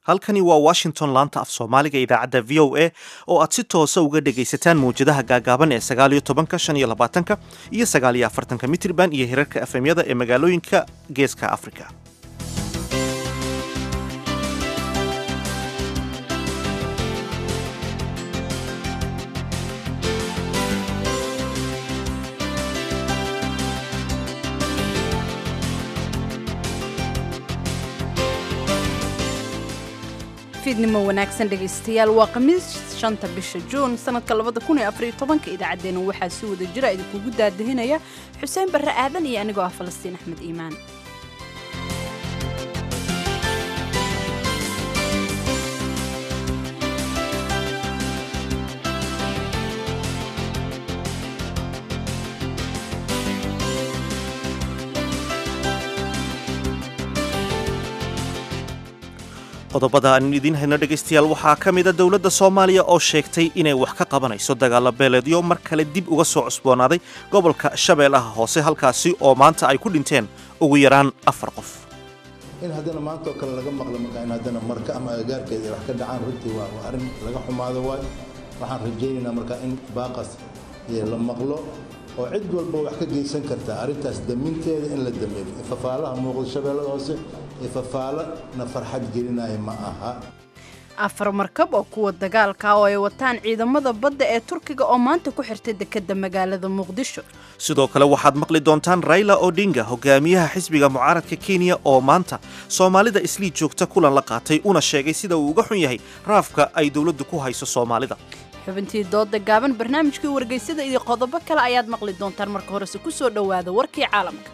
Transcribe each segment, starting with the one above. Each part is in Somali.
halkani waa washington laanta af soomaaliga idaacadda v o a oo aad si toosa uga dhegaysataan mawjadaha gaagaaban ee sagaaliyo tobanka shan iyo labaatanka iyo sagaaliyo afartanka mitrban iyo hirarka efemyada ee magaalooyinka geeska africa fiidnimo wanaagsan dhegaystayaal waa khamiis shanta bisha juun sanadka labada kun iyo afariyo tobanka idaacaddeenna waxaa si wada jira idinkugu daadahinaya xuseen barre aadan iyo anigoo ah falastiin axmed iimaan qodobada aan idiin hayno dhegaystayaal waxaa ka mida dowladda soomaaliya oo sheegtay inay wax ka qabanayso dagaalo beeleedyo mar kale dib uga soo cusboonaaday gobolka shabeellaha hoose halkaasi oo maanta ay ku dhinteen ugu yaraan afar qof in haddana maantaoo kale laga maqlo markaa in haddana marka ama agagaarkeeda ay wax ka dhacaan runtii waa waa arrin laga xumaado waayo waxaan rajaynaynaa markaa in baaqas la maqlo oo cid walba wax ka geysan kartaa arrintaas daminteeda in la dameeyo ifafaalaha muuqda shabeellada hoose ifafaalana farxad gelinaya ma aha afar markab oo kuwa dagaalka oo ay wataan ciidamada badda ee turkiga oo maanta ku xirtay dekedda magaalada muqdisho sidoo kale waxaad maqli doontaan raila odinga hogaamiyaha xisbiga mucaaradka kenya oo maanta soomaalida islii joogta kulan la qaatay una sheegay sida uu uga xun yahay raafka ay dowladdu ku hayso soomaalida xubintii dooda gaaban barnaamijkii wargeysada iyo qodobo kale ayaad maqli doontaan marka horese ku soo dhowaada warkii caalamka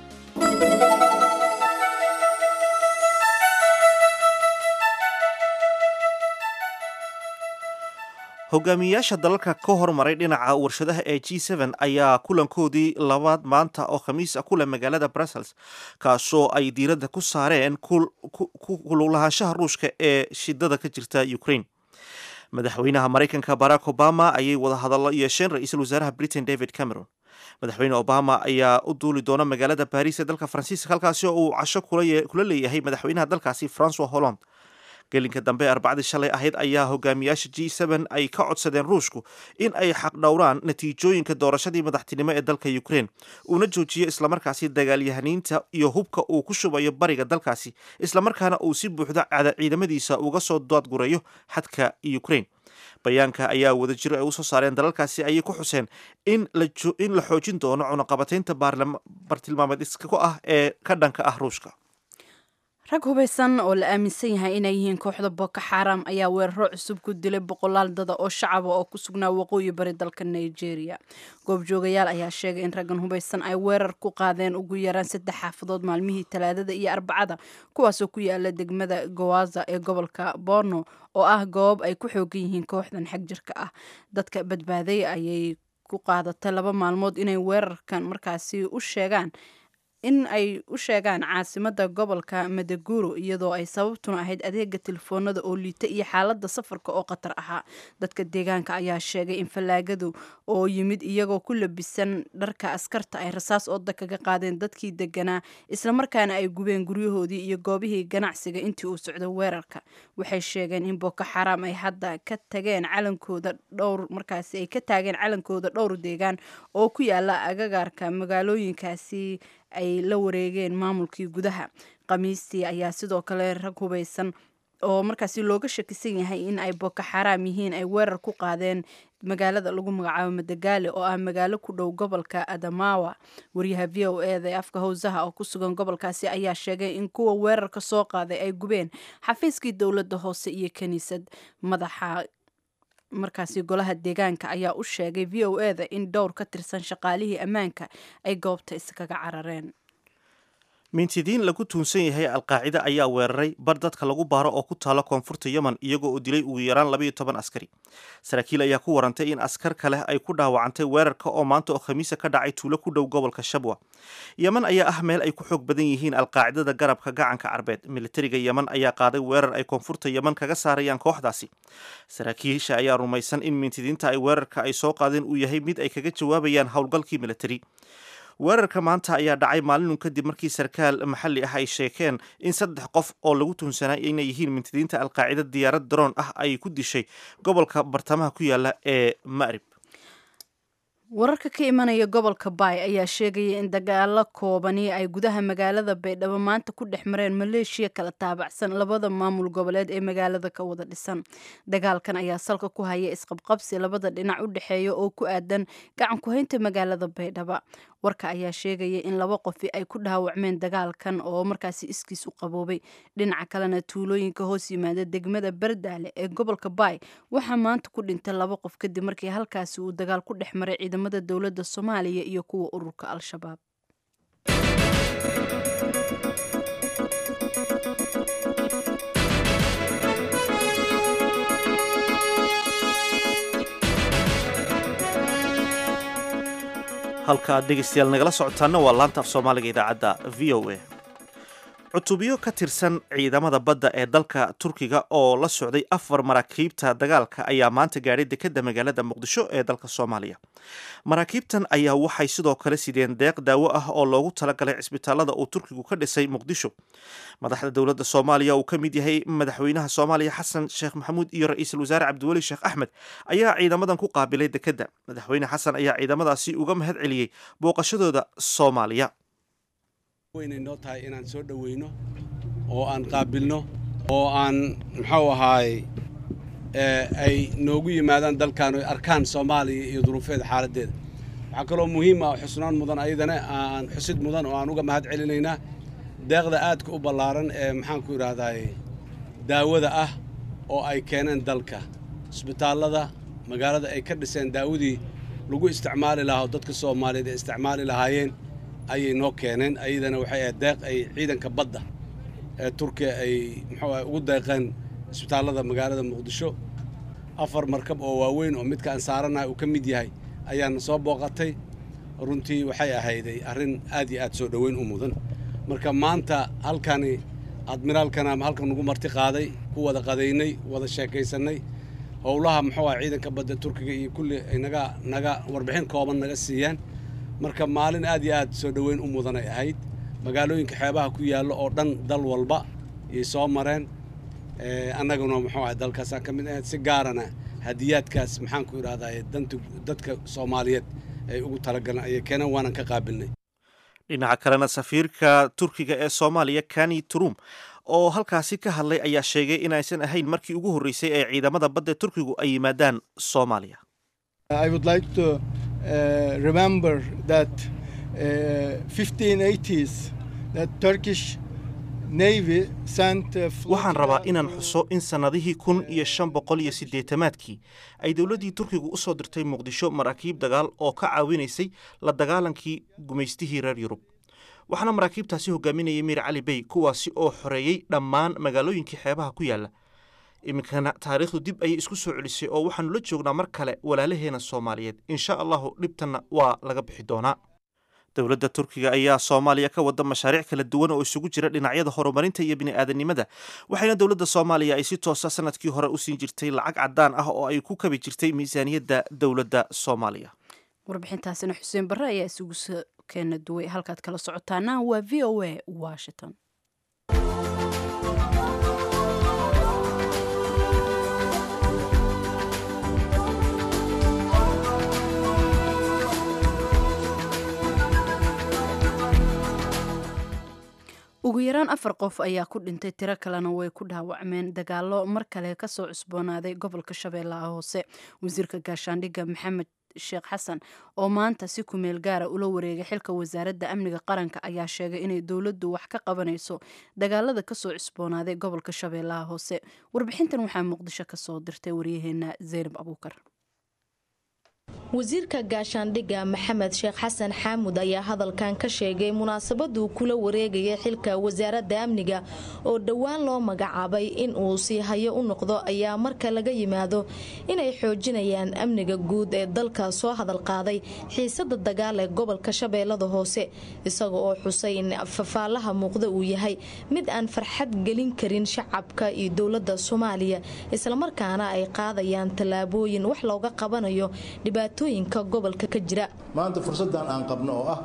hogaamiyayaasha dalalka ka hormaray dhinaca warshadaha ee g ayaa kulankoodii labaad maanta oo khamiis ah ku leh magaalada brussels kaasoo ay diiradda ku saareen kululahaanshaha ruushka ee shidada ka jirta ukraine madaxweynaha maraykanka barack obama ayay wada hadallo yeesheen ra-iisul wasaaraha britain david cameron madaxweyne obama ayaa u duuli doona magaalada baris ee dalka faransiiska halkaasi oo uu casho kula leeyahay madaxweynaha dalkaasi francois holland gelinka dambe arbacadii shalay ahayd ayaa hogaamiyaasha g ay ka codsadeen ruushku in ay xaqdhowraan natiijooyinka doorashadii madaxtinimo ee dalka ukraine uuna joojiyo islamarkaasi dagaalyahaniinta iyo hubka uu ku shubayo bariga dalkaasi islamarkaana uu si buuxda ciidamadiisa uga soo doadgurayo xadka ukraine bayaanka ayaa wada jiro ay usoo saareen dalalkaasi ayay ku xuseen in la xoojin doono cunaqabataynta bartilmaameed iska ku ah ee ka dhanka ah ruushka rag hubaysan oo la aaminsan yahay inay yihiin kooxda boko xaram ayaa weeraro cusub ku dilay boqolaal dada oo shacaba oo ku sugnaa waqooyi bari dalka nigeria goobjoogayaal ayaa sheegay in raggan hubaysan ay weerar ku qaadeen ugu yaraan saddex xaafadood maalmihii talaadada iyo arbacada kuwaasoo ku yaala degmada gowaza ee gobolka borno oo ah goob ay ku xoogan yihiin kooxdan xag jirka ah dadka badbaaday ayay ku qaadatay laba maalmood inay weerarkan markaasi u sheegaan in ay u sheegaan caasimada gobolka madaguro iyadoo ay sababtuna ahayd adeega telefoonada oo liita iyo xaalada safarka oo khatar ahaa dadka deegaanka ayaa sheegay in fallaagadu oo yimid iyagoo ku labisan dharka askarta ay rasaas ooda kaga qaadeen dadkii deganaa islamarkaana ay gubeen guryahoodii iyo goobihii ganacsiga intii uu socdo weerarka waxay sheegeen in boko xaram ay hadda ka tageen calankooda dhowr markaasi ay ka taageen calankooda dhowr deegaan oo ku yaala agagaarka magaalooyinkaasi ay la wareegeen maamulkii gudaha khamiistii ayaa sidoo kale rag hubaysan oo markaasi looga shakisan yahay in ay boko xaraam yihiin ay weerar ku qaadeen magaalada lagu magacaabo madagaale oo ah magaalo ku dhow gobolka adamawa wariyaha v o eda ee afka howsaha oo ku sugan gobolkaasi ayaa sheegay in kuwa weerarka soo qaaday ay gubeen xafiiskii dowladda hoose iyo kiniisad madaxa markaasi golaha deegaanka ayaa u sheegay v o eda in dhowr ka tirsan shaqaalihii ammaanka ay goobta iskaga carareen mintidiin lagu tuunsan yahay alqaacida ayaa weeraray bar dadka lagu baaro oo ku taalo koonfurta yemen iyagoo uu dilay ugu yaraan labayo toban askari saraakiil ayaa ku warantay in askar kale ay ku dhaawacantay weerarka oo maanta oo khamiisa ka dhacay tuulo ku dhow gobolka shabwa yemen ayaa ah meel ay ku xoog badan yihiin alqaacidada garabka gacanka carbeed militariga yemen ayaa qaaday weerar ay koonfurta yemen kaga saarayaan kooxdaasi saraakiisha ayaa rumaysan in mintidiinta ay weerarka ay soo qaadeen uu yahay mid ay kaga jawaabayaan howlgalkii militari weerarka maanta ayaa dhacay maalinun kadib markii sarkaal maxalli ah ay sheekeen in saddex qof oo lagu tuhunsanaa inay yihiin mintidiinta alqaacida diyaarad daroon ah ay ku dishay gobolka bartamaha ku yaala ee ma'rib wararka ka imanaya gobolka baay ayaa sheegaya in dagaalo koobani ay gudaha magaalada baydhabo maanta ku dhex mareen maleeshiya kala taabacsan labada maamul goboleed ee magaalada ka wada dhisan dagaalkan ayaa salka ku haya isqabqabsi labada dhinac u dhexeeya oo ku aadan gacan ku-haynta magaalada baydhaba warka ayaa sheegaya in laba qofi ay ku dhaawacmeen dagaalkan oo markaasi iskiis u qaboobay dhinaca kalena tuulooyinka hoos yimaada degmada bardaale ee gobolka baay waxaa maanta ku dhintay laba qof kadib markii halkaasi uu dagaal ku dhex maray ciidamada dowladda soomaaliya iyo kuwa ururka al-shabaab halka aad dhegaystayaal nagala socotaana waa laanta af soomaaliga idaacadda v o a cutubyo ka tirsan ciidamada badda ee dalka turkiga oo la socday afar maraakiibta dagaalka ayaa maanta gaadhay dekedda magaalada muqdisho ee dalka soomaaliya maraakiibtan ayaa waxay sidoo kale sideen deeq daawo ah oo loogu talagalay cisbitaalada uu turkigu ka dhisay muqdisho madaxda dowladda soomaaliya uu ka mid yahay madaxweynaha soomaaliya xasan sheekh maxamuud iyo ra-iisul wasaare cabdiweli sheekh axmed ayaa ciidamadan ku qaabilay dekedda madaxweyne xasan ayaa ciidamadaasi uga mahad celiyey booqashadooda soomaaliya weynay noo tahay inaan soo dhoweyno oo aan qaabilno oo aan muxuu ahaay ay noogu yimaadaan dalkan oy arkaan soomaaliya iyo duruufeeda xaaladdeeda waxaa kaloo muhiim ah xusnaan mudan ayadana aan xusid mudan oo aan uga mahad celinaynaa deeqda aadka u ballaaran ee maxaanku idhaahdaay daawada ah oo ay keeneen dalka isbitaallada magaalada ay ka dhiseen daawadii lagu isticmaali lahaa oo dadka soomaaliyeed ay isticmaali lahaayeen ayay noo keeneen ayadana waxay ahayd deeq ay ciidanka badda ee turkiya ay muxuu ah ugu deeqeen isbitaallada magaalada muqdisho afar markab oo waaweyn oo midka aan saaranahay uu ka mid yahay ayaana soo booqatay runtii waxay ahayday arrin aad iyo aad soo dhoweyn u mudan marka maanta halkani admiraalkana halkan nagu marti qaaday ku wada qadaynay wada sheekaysannay howlaha muxuu ah ciidanka badda turkiga iyo kulli ay naga naga warbixin kooban naga siiyaan marka maalin aad iyo aad soo dhoweyn u mudan ay ahayd magaalooyinka xeebaha ku yaallo oo dhan dal walba yay soo mareen annaguna muxuu ahay dalkaasaan ka mid ahayd si gaarana hadiyaadkaas maxaanku idhahdaa danta dadka soomaaliyeed ay ugu talagaleen ayay keeneen waanan ka qaabilnay dhinaca kalena safiirka turkiga ee soomaaliya kani turum oo halkaasi ka hadlay ayaa sheegay inaysan ahayn markii ugu horreysay ee ciidamada badda turkigu ay yimaadaan soomaaliya I would like to uh, remember that uh, 1580s that Turkish Navy sent uh, waxaan rabaa inaan xuso in sannadihii kun iyo shan boqol iyo siddeetamaadkii ay dowladdii turkigu u soo dirtay muqdisho maraakiib dagaal oo ka caawinaysay la dagaalankii gumaystihii reer yurub waxaana maraakiibtaasi hogaaminayay miir cali bey kuwaasi oo xoreeyey dhammaan magaalooyinkii xeebaha ku yaalla iminkana taariikhdu dib ayay isku soo celisay oo waxaannu la joognaa mar kale walaalaheena soomaaliyeed insha allahu dhibtanna waa laga bixi doonaa dowladda turkiga ayaa soomaaliya ka wada mashaariic kala duwan oo isugu jira dhinacyada horumarinta iyo bini'aadanimada waxayna dowladda soomaaliya ay si toosa sanadkii hore u siin jirtay lacag caddaan ah oo ay ku kabi jirtay miisaaniyadda dowladda soomaaliya warbixintaasina xuseen barre ayaa isugu soo keena duway halkaad kala socotaana waa v o a washington ugu yaraan afar qof ayaa ku dhintay tiro kalena way ku dhaawacmeen dagaalo mar kale kasoo cusboonaaday gobolka shabeellaha hoose wasiirka gaashaandhigga maxamed sheekh xasan oo maanta si kumeel gaara ula wareegay xilka wasaaradda amniga qaranka ayaa sheegay inay dowladdu wax ka qabanayso dagaalada kasoo cusboonaaday gobolka shabeellaha hoose warbixintan waxaa muqdisho kasoo dirtay waryaheena zaynab abuukar wasiirka gaashaandhigga maxamed sheekh xasan xaamud ayaa hadalkan ka sheegay munaasabaduu kula wareegaya xilka wasaaradda amniga oo dhowaan loo magacaabay in uu sii hayo u noqdo ayaa marka laga yimaado inay xoojinayaan amniga guud ee dalka soo hadal qaaday xiisada dagaal ee gobolka shabeellada hoose isaga oo xusay in fafaalaha muuqda uu yahay mid aan farxad gelin karin shacabka iyo dowladda soomaaliya islamarkaana ay qaadayaan tallaabooyin wax looga qabanayo dhibaatooyinka gobolka ka jira maanta fursaddan aan qabno oo ah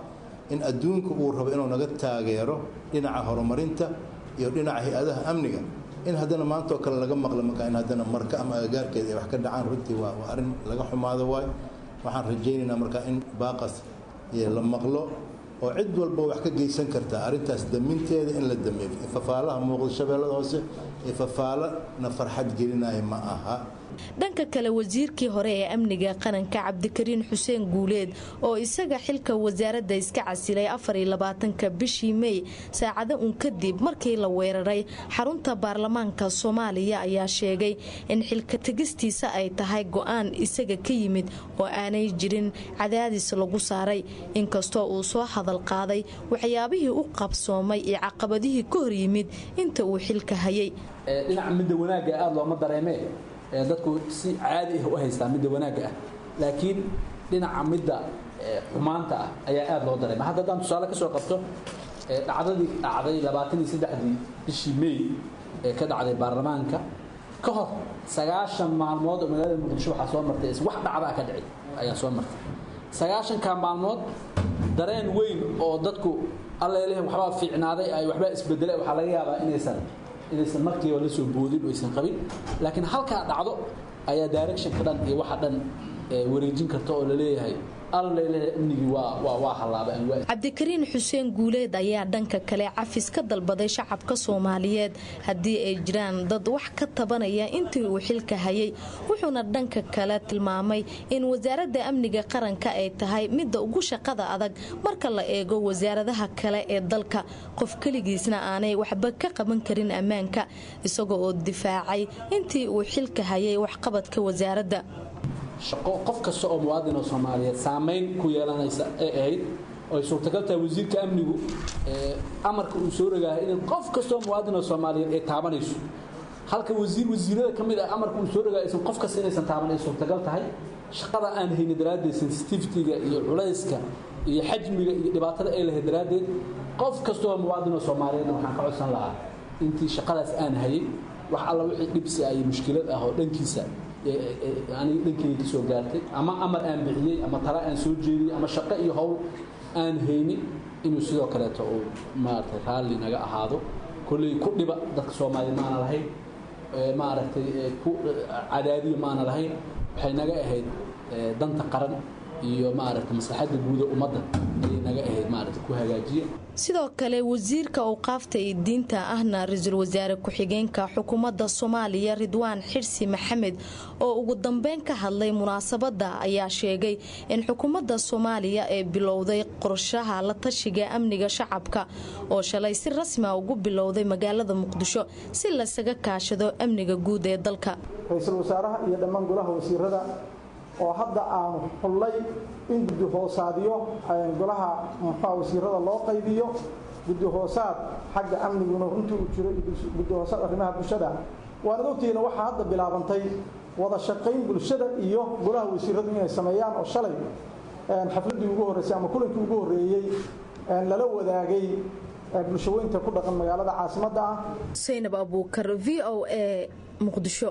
in adduunka uu rabo inuu naga taageero dhinaca horumarinta iyo dhinaca hay-adaha amniga in haddana maantoo kale laga maqlo markaa in haddana marka ama agagaarkeeda ay wax ka dhacaan runtii waa waa arrin laga xumaado waayo waxaan rajaynaynaa markaa in baaqas la maqlo oo cid walba wax ka geysan karta arrintaas daminteeda in la dameeyo fafaalaha muuqda shabeellada hoose ee fafaalana farxad gelinaya ma aha dhanka kale wasiirkii hore ee amniga qaranka cabdikariin xuseen guuleed oo isaga xilka wasaaradda iska casilay afariyolabaatanka bishii mey saacado un kadib markii la weeraray xarunta baarlamaanka soomaaliya ayaa sheegay in xilka tegistiisa ay tahay go-aan isaga ka yimid oo aanay jirin cadaadis lagu saaray inkastoo uu soo hadal qaaday waxyaabihii u qabsoomay iyo caqabadihii ka hor yimid inta uu xilka hayay dhinaca midda wanaagga aada looma dareemee dadku si caadi ah u haystaa midda wanaagga ah laakiin dhinaca midda xumaanta ah ayaa aada loo dareema hadda haddaan tusaale ka soo qabto dhacdadii dhacday labaatan iyo saddexdii bishii may ee ka dhacday baarlamaanka ka hor sagaashan maalmood oo magaalada muqdisho waxaa soo martay wax dhacdaa ka dhici ayaa soo martay sagaashanka maalmood dareen weyn oo dadku alleleh waxbaa fiicnaaday ay waxbaa isbedelay waxaa laga yaabaa inaysan inaysan markiiba la soo boodin oo aysan qabin laakiin halkaa dhacdo ayaa directionka dhan iyo waxa dhan wareejin karta oo laleeyahay cabdikariin xuseen guuleed ayaa dhanka kale cafis ka dalbaday shacabka soomaaliyeed haddii ay jiraan dad wax ka tabanaya intii uu xilka hayay wuxuuna dhanka kale tilmaamay in wasaaradda amniga qaranka ay tahay midda ugu shaqada adag marka la eego wasaaradaha kale ee dalka qof keligiisna aanay waxba ka qaban karin ammaanka isaga oo difaacay intii uu xilka hayay waxqabadka wasaaradda shaqo qof kasta oo muwaadin oo soomaaliyeed saamayn ku yeelanaysa ee ahayd oy suurtagal tahay wasiirka amnigu amarka uu soo rogaahay in qof kasta oo muwaadin oo soomaaliyeed ay taabanayso halka wasiir wasiirada ka mid ah amarka uu soo rogaay aysan qof kasta inaysan taaban ay suurtagal tahay shaqada aan haynin daraaddeed sensitivity-ga iyo culayska iyo xajmiga iyo dhibaatada ay lahayd daraaddeed qof kasta oo muwaadin oo soomaaliyeedna waxaan ka codsan lahaa intii shaqadaas aan hayay wax alla wixii dhibsi ah iyo mushkilad ah oo dhankiisa aniga dhankeyga ka soo gaartay ama amar aan bixiyey ama tala aan soo jeediyey ama shaqo iyo howl aan haynin inuu sidoo kaleeto uu maaragtay raalli naga ahaado kolley ku dhiba dadka soomaaliya maana lahayn maaragtay ku cadaadiya maana lahayn waxay naga ahayd danta qaran iyo maaragtay maslaxadda guuda ummadda ayay naga ahayd maaragtay ku hagaajiya sidoo kale wasiirka awqaafta iyo diinta ahna ra-iisul wasaare ku-xigeenka xukuumadda soomaaliya ridwaan xirsi maxamed oo ugu dambeyn ka hadlay munaasabadda ayaa sheegay in xukuumadda soomaaliya ee bilowday qorshaha la tashiga amniga shacabka oo shalay si rasmia ugu bilowday magaalada muqdisho si laysaga kaashado amniga guud ee dalka ra-iisul wasaaraha iyo dhammaan golaha wasiirada oo hadda aanu xullay in guddi hoosaadyo golaha muxua wasiirada loo qaybiyo guddi hoosaad xagga amniguna runtii uu jiro guddi hoosaad arrimaha bulshada waanad ogtihiina waxaa hadda bilaabantay wada shaqayn bulshada iyo golaha wasiiradu inay sameeyaan oo shalay xafladdii ugu horreysay ama kulankii ugu horreeyey lala wadaagay bulshaweynta ku dhaqan magaalada caasimadda ah saynab abuukar v o a muqdisho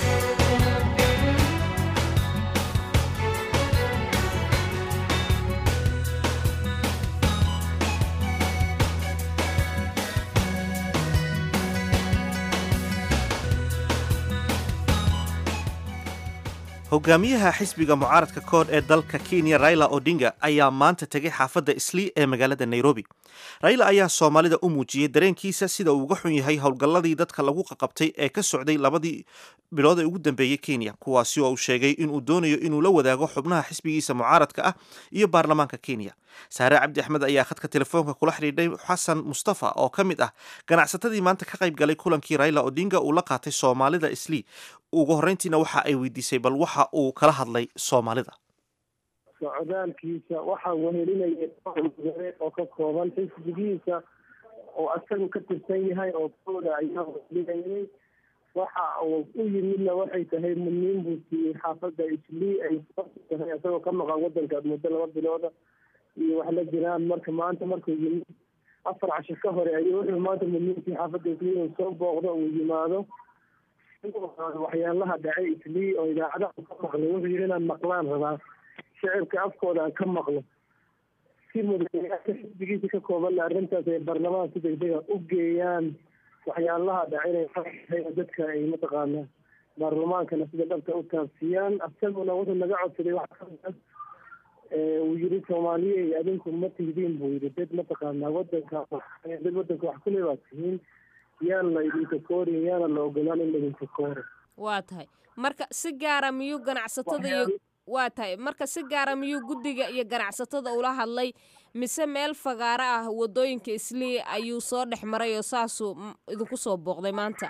hogaamiyaha xisbiga mucaaradka kood ee dalka kenya raila odinga ayaa maanta tegay xaafadda islii ee magaalada nairobi raila ayaa soomaalida u muujiyey dareenkiisa sida uu uga xun yahay howlgalladii dadka lagu qaqabtay ee ka socday labadii bilood ee ugu dambeeyey kenya kuwaasi oo uu sheegay inuu doonayo inuu la wadaago xubnaha xisbigiisa mucaaradka ah iyo baarlamaanka kenya saare cabdi axmed ayaa khadka telefoonka kula xidhiidhay xasan mustafa oo ka mid ah ganacsatadii maanta ka qayb galay kulankii raila odinga uu la qaatay soomaalida islii ugu horreyntiina waxa ay weydiisay bal waxa uu kala hadlay soomaalida socdaalkiisa waxaa wehelinaya mudane oo ka kooban xisbigiisa oo asagu ka tirsan yahay oo kooda ayaa wehelinayay waxa uu u yimidna waxay tahay mudniin buu siiyey xaafadda islii ay tahay isagoo ka maqan wadanka muddo laba bilooda iyo wax la jiraan marka maanta markuu yimid afar casho ka hore ayuu wuxuu maanta mudniinkii xaafadda islii uu soo booqdo uu yimaado waxyaalaha dhacay islii oo idaacadaha ka maqlay wuxuu yidhi inaan maqlaan rabaa shicibka afkooda aan ka maqlo si madaxweynaha xisbigiisa ka koobanna arrintaas ay baarlamaanka si degdega u geeyaan waxyaalaha dhacinay dadka ay mataqaanaa baarlamaankana sida dhabta u taabsiyaan asaguna wuxuu naga codsaday wax kamid uu yiri soomaaliye adinku ma tihidiin buu yiri dad mataqaanaa wadanka dad wadanka wax kule baad tihiin yaan la idinka koorin yaana la ogolaan in laidinka kooro waa tahay marka si gaara miyuu ganacsatada iyo waa tahay marka si gaara miyuu guddiga iyo ganacsatada ula hadlay mise meel fagaaro ah wadooyinka islii ayuu soo dhex maray oo saasuu idinku soo booqday maanta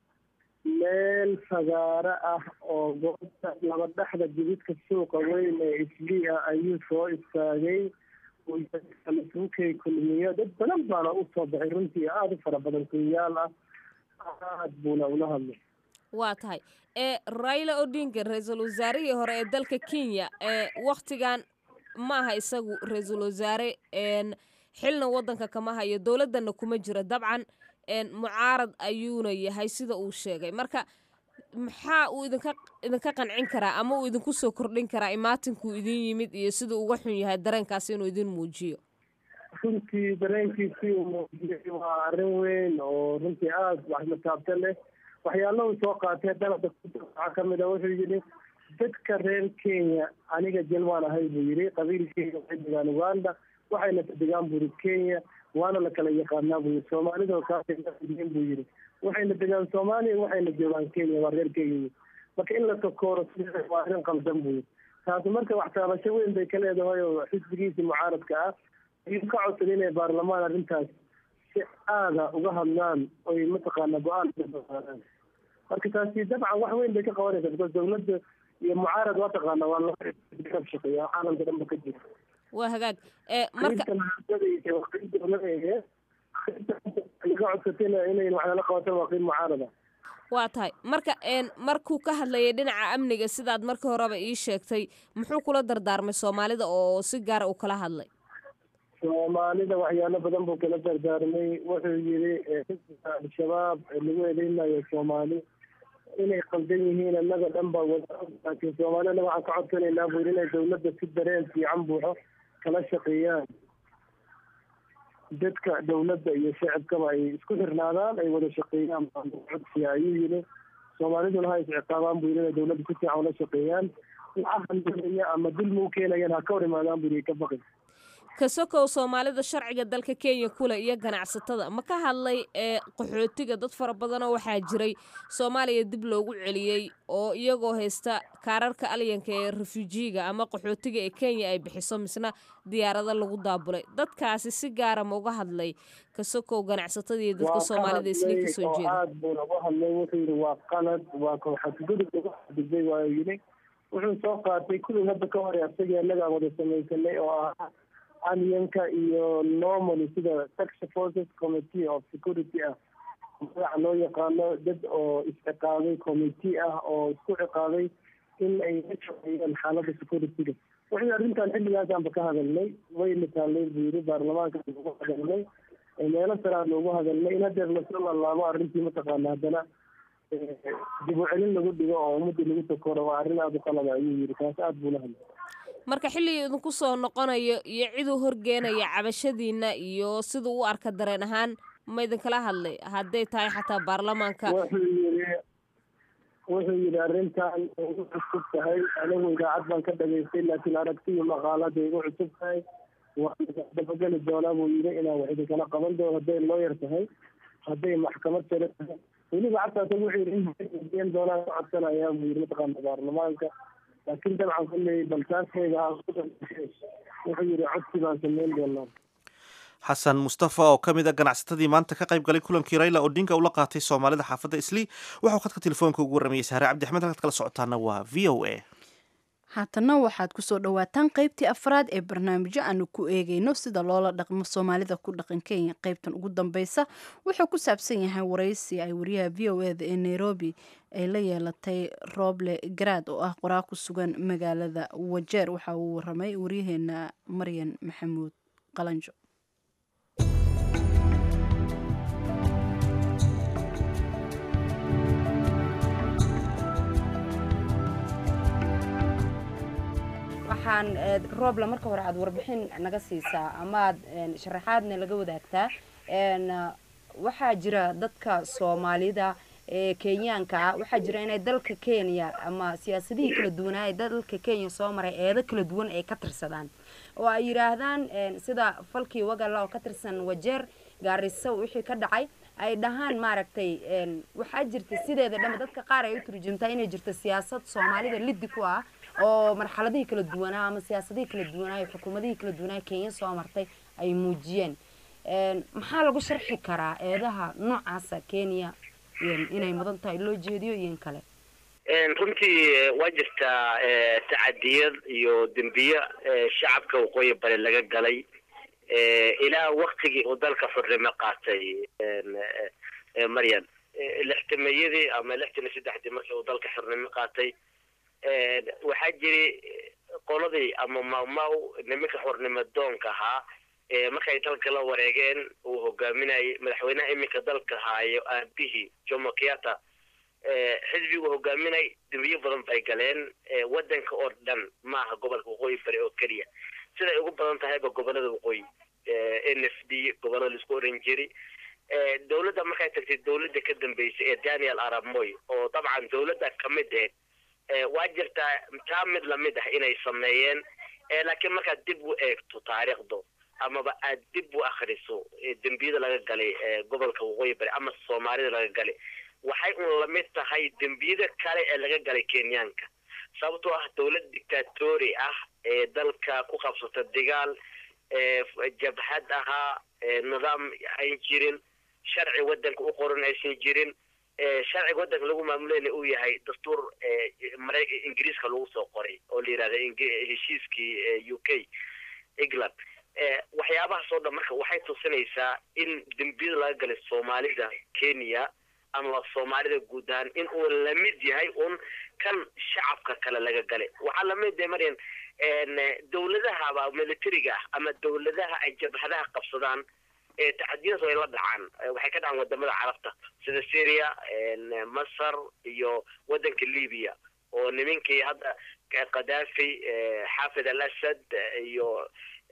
meel fagaaro ah oo goobta laba dhexda jididka suuqa weyn ee islii ah ayuu soo istaagay isuukay kulmiyo dad badan baana usoo baxay runtii aada u fara badan kunyaal ah aad buuna ula hadlay waa tahay ee raila odinga ra-iisul wasaarihii hore ee dalka kenya ee wakhtigan ma aha isagu ra-iisul wasaare xilna waddanka kama hayo dowladdanna kuma jiro dabcan mucaarad ayuuna yahay sida uu sheegay marka maxaa uu idinka idinka qancin karaa ama uu idinku soo kordhin karaa imaatinkuu idin yimid iyo siduu uga xun yahay dareenkaasi inuu idin muujiyo runtii dareenkiisii uu muujiyey waa arrin weyn oo runtii aada waxmataabta leh waxyaalahu soo qaatee dalada waxaa kamid a wuxuu yidhi dadka reer kenya aniga jel waan ahay buu yidhi qabiilkeyga waxay degaan uganda waxayna degaan buu yidhi kenya waana la kala yaqaanaa buu yidhi soomaalidoo kaasn buu yidhi waxayna degaan soomaaliya waxayna joogaan kenya waa reer kenya marka in la takooro sida waa arrin qaldan buu yidhi taasi marka wax taabasho weyn bay ka leedahay oo xisbigiisii mucaaradka ah ayuu ka codsaday inay baarlamaan arrintaas si aada uga hadlaan oy mataqaana go-aan marka taasi dabcan wax weyn bay ka qabanaysa because dawladda iyo mucaarad waa taqaana waa laba shaqeeya caalamka dhanba ka jira waa hagaag marka laga codsatayna inay waxnala qabato waa qiib mucaarada waa tahay marka markuu ka hadlayay dhinaca amniga sidaad markii horeba ii sheegtay muxuu kula dardaarmay soomaalida oo si gaara uu kala hadlay soomaalida waxyaalo badan buu kala dardaarmay wuxuu yiri xisbiga al-shabaab lagu eedeynayo soomaali inay qaldan yihiin annaga dhan baa wada laakiin soomaali annaga waxaan ka codsanaynaa buu yiri inay dawladda si dareen fiican buuxo kala shaqeeyaan dadka dawladda iyo shacabkaba ay isku xirnaadaan ay wada shaqeeyaan codsiya ayuu yiri soomaaliduna ha isciqaabaan buu yiri inay dawladda si fiican ula shaqeeyaan waxa handalaya ama dulmi u keenayaan ha ka hor imaadaan buu yiri ka baqin kasokow soomaalida sharciga dalka kenya kule iyo ganacsatada ma ka hadlay ee qaxootiga dad fara badanoo waxaa jiray soomaaliya dib loogu celiyey oo iyagoo haysta kaararka alyanka ee refujiga ama qaxootiga ee kenya ay bixiso misna diyaarado lagu daabulay dadkaasi si gaara ma uga hadlay kasokow ganacsatada iyo dadka soomaalida isli kasoo jeeda aad buuna uga hadlay wuxuu yidhi waa qalad waa kooxadgudub lagu xadgudbay waa yidhi wuxuu soo qaatay kuwii hadda ka hore asagii annaga wada samaysanay oo ahaa alyanka iyo normally sida tax forces committee of security ah magaca loo yaqaano dad oo isciqaabay committee ah oo isku ciqaabay in ay ka shaqeeyaan xaaladda securityga wixii arrintan xilligaasaanba ka hadalnay wayna taallay buu yiri baarlamaanka loogu hadalnay meelo saraa loogu hadalnay in hadeer lasoo laalaabo arrintii mataqaana haddana dib u celin lagu dhigo oo ummadii lagu takoro waa arrin aada u qalada ayuu yiri taas aada buu la hadlay marka xilligii idinku soo noqonayo iyo ciduu horgeenaya cabashadiina iyo siduu u arka dareen ahaan ma idinkala hadlay hadday tahay xataa baarlamaanka wuxuu yiri wuxuu yidhi arrintan igu cusub tahay anigu idaacad baan ka dhagaystay laakiin aragtiyo maqaalada igu cusub tahay waan dabageli doonaa buu yidhi inaan wax idinkala qaban doono hadday looyar tahay hadday maxkamad sare tahay weliba xataa isagu wuxuu yidhi in doonaan ka codsanayaa buu yidhi mataqaana baarlamaanka laakiin dabcan kulley baltaaskayga wuxuu yidhi codsi baan sameyn doonaa xasan mustafa oo ka mid a ganacsatadii maanta ka qayb galay kulankii raila odinga ula qaatay soomaalida xaafadda islii waxau khadka telefoonka ugu warramayay sahre cabdi axmed halkaad kala socotaana waa v o a haatana waxaad kusoo dhawaataan qaybtii afraad ee barnaamijyo aanu ku eegayno sida loola dhaqmo soomaalida ku dhaqan kenya qaybtan ugu dambeysa wuxuu ku saabsan yahay waraysi ay wariyaha v o eda ee nairobi ay la yeelatay roble garaad oo ah qoraa ku sugan magaalada wajeer waxa uu waramay waryaheena maryan maxamuud qalanjo waxaa aan roobla marka hore aada warbixin naga siisaa ama aad sharaxaadna laga wadaagtaa waxaa jira dadka soomaalida ee kenyaanka ah waxaa jira inay dalka kenya ama siyaasadihii kala duwanaa ee dalka kenya soo maray eedo kala duwan ay ka tirsadaan oo ay yidhaahdaan sida falkii wagala oo ka tirsan wajeer gaariso wixii ka dhacay ay dhahaan maaragtay waxaa jirta sideeda dhama dadka qaar ay u turjumtaa inay jirto siyaasad soomaalida liddi ku ah oo marxaladihii kala duwanaa ama siyaasadihii kala duwanaa xukuumadihii kala duwanaa kenya soo martay ay muujiyeen maxaa lagu sharxi karaa eedaha noocaasa kenya inay mudan tahay loo jeediyo iyo in kale runtii waa jirtaa tacadiyad iyo dembiye shacabka waqooyi bari laga galay ilaa waktigii uu dalka xurnimo qaatay maryan lixtameeyadii ama lixtan iyo saddexdii markii uu dalka xurnimo qaatay waxaa jiri qoladii ama mamaw nimanka xurnimo doonka ahaa markay dalka la wareegeen uu hogaaminayay madaxweynaha iminka dalka haayo aabihii jomo kenyatta xisbigu hogaaminay dembiyo badan bay galeen wadanka oo dhan maaha gobolka waqooyi bari oo keliya siday ugu badan tahayba gobolada waqooyi n f d gobolada laisku oran jiri dowladda markay tagtay dowladda ka dambeysay ee daniel arab moy oo dabcan dowladda kamid ahayd waa jirtaa taa mid lamid ah inay sameeyeen laakiin markaad dib u eegto taariikhdu amaba aad dib u akriso dembiyada laga galay gobolka waqooyi bari ama soomaalida laga galay waxay un lamid tahay dembiyada kale ee laga galay kenyaanka sababtoo ah dowlad dictatori ah ee dalka ku qabsata dagaal jabhad ahaa nidaam ayn jirin sharci wadanka u qoran aysan jirin sharciga wadanka lagu maamulayna uu yahay dastuur mara ingiriiska lagu soo qoray oo la yidhahda heshiiskii u k england waxyaabahaas oo dhan marka waxay tusinaysaa in dembiyada laga galay soomaalida kenya ama soomaalida guud ahaan in uu lamid yahay un kan shacabka kale laga galay waxaa lamid yahay maryan dowladahaba militariga ah ama dowladaha ay jabhadaha qabsadaan tacadiyadaas way la dhacaan waxay ka dhacaan wadamada carabta sida syria masar iyo wadanka libya oo nimankii hadda kadhafi xaafid al asad iyo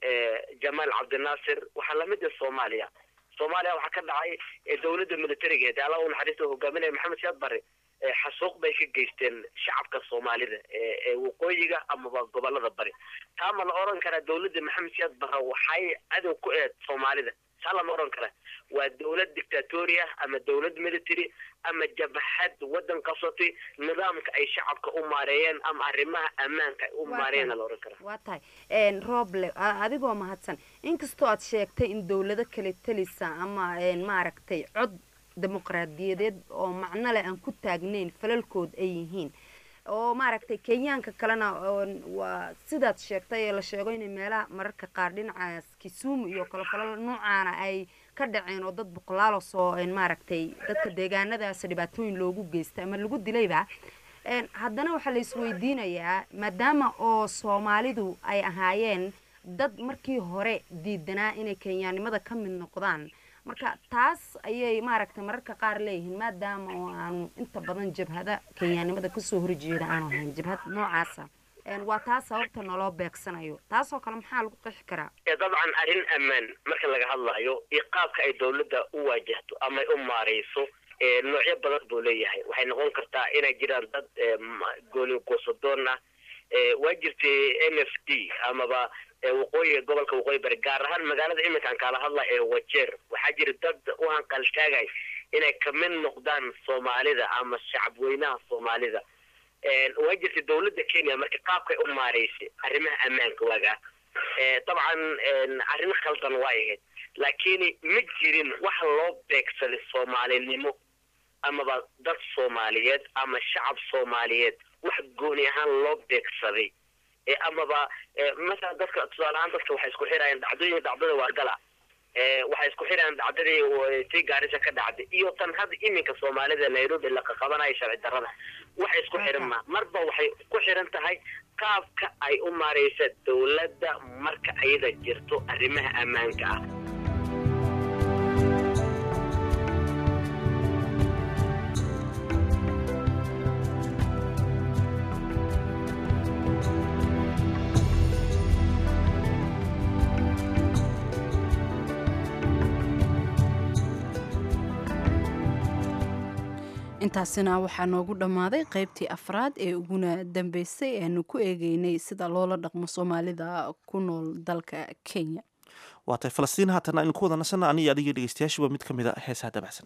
jamaal cabdinaasir waxaa lamid ah soomaaliya soomaaliya waxaa ka dhacay dowladda militarigeed alla u naxariista hogaaminaya maxamed siyaad barre xasuuq bay ka geysteen shacabka soomaalida ee waqooyiga amaba gobolada bari taa ma la oran karaa dowladda maxamed siyaad barre waxay cadow ku eed soomaalida taa lama oran kara waa dowlad dictatori ah ama dowlad military ama jabhad wadan qabsatay nidaamka ay shacabka u maareeyeen ama arrimaha ammaanka ay u maareeyeen la oran karaa waa tahay roble adigoo mahadsan inkastoo aad sheegtay in dowlado kale talisa ama maaragtay cod dimuqraadiyadeed oo macno leh aan ku taagnayn falalkood ay yihiin oo maaragtay kenyaanka kalena waa sidaad sheegtay ee la sheego inay meelaha mararka qaar dhinacaas kisumu iyo kale falal noocaana ay ka dhaceen oo dad boqolaalo soo maaragtay dadka deegaanadaas dhibaatooyin loogu geysta ama lagu dilayba haddana waxaa la isweydiinayaa maadaama oo soomaalidu ay ahaayeen dad markii hore diidanaa inay kenyaanimada ka mid noqdaan marka taas ayay maaragtay mararka qaar leeyihiin maadaama oo aanu inta badan jabhada kenyaanimada kasoo horjeeda aanu ahayn jabhad noocaasa waa taas sababta naloo beegsanayo taasoo kale maxaa lagu qeexi karaa dabcan arrin ammaan marka laga hadlayo iyo qaabka ay dowladda u waajahto ama ay u maareyso noocyo badan buu leeyahay waxay noqon kartaa inay jiraan dad gooni goosadoon ah waa jirtay n f d amaba waqooyiga gobolka waqooyi bari gaar ahaan magaalada iminkaan kaala hadla ee wajeer waxaa jira dad u hanqaltaagay inay kamid noqdaan soomaalida ama shacabweynaha soomaalida waa jirtay dowladda kenya marka qaabkay u maareysay arrimaha ammaanka waagaa dabcan arrin khaldan waa ahayd laakiin ma jirin wax loo beegsaday soomaalinimo amaba dad soomaaliyeed ama shacab soomaaliyeed wax gooni ahaan loo beegsaday amaba masalan dadka tusaale ahaan dadka waxay isku xirayaan dhacdooyin dhacdada waa gala waxay isku xirayaan dhacdadii tii gaarisa ka dhacday iyo tan hadda iminka soomaalida nairobi la qaqabanayo sharci darrada waxay isku xiran ma marba waxay ku xiran tahay qaabka ay u maareysa dowladda marka ayada jirto arrimaha ammaanka ah intaasina waxaa noogu dhammaaday qaybtii afraad ee uguna dambeysay eanu ku eegeynay sida loola dhaqmo soomaalida ku nool dalka kenya waatay falastiin haatana aynu ku wada nasana aniyo adigii dhegeystayaashuba mid ka mid a heesaha dabacsan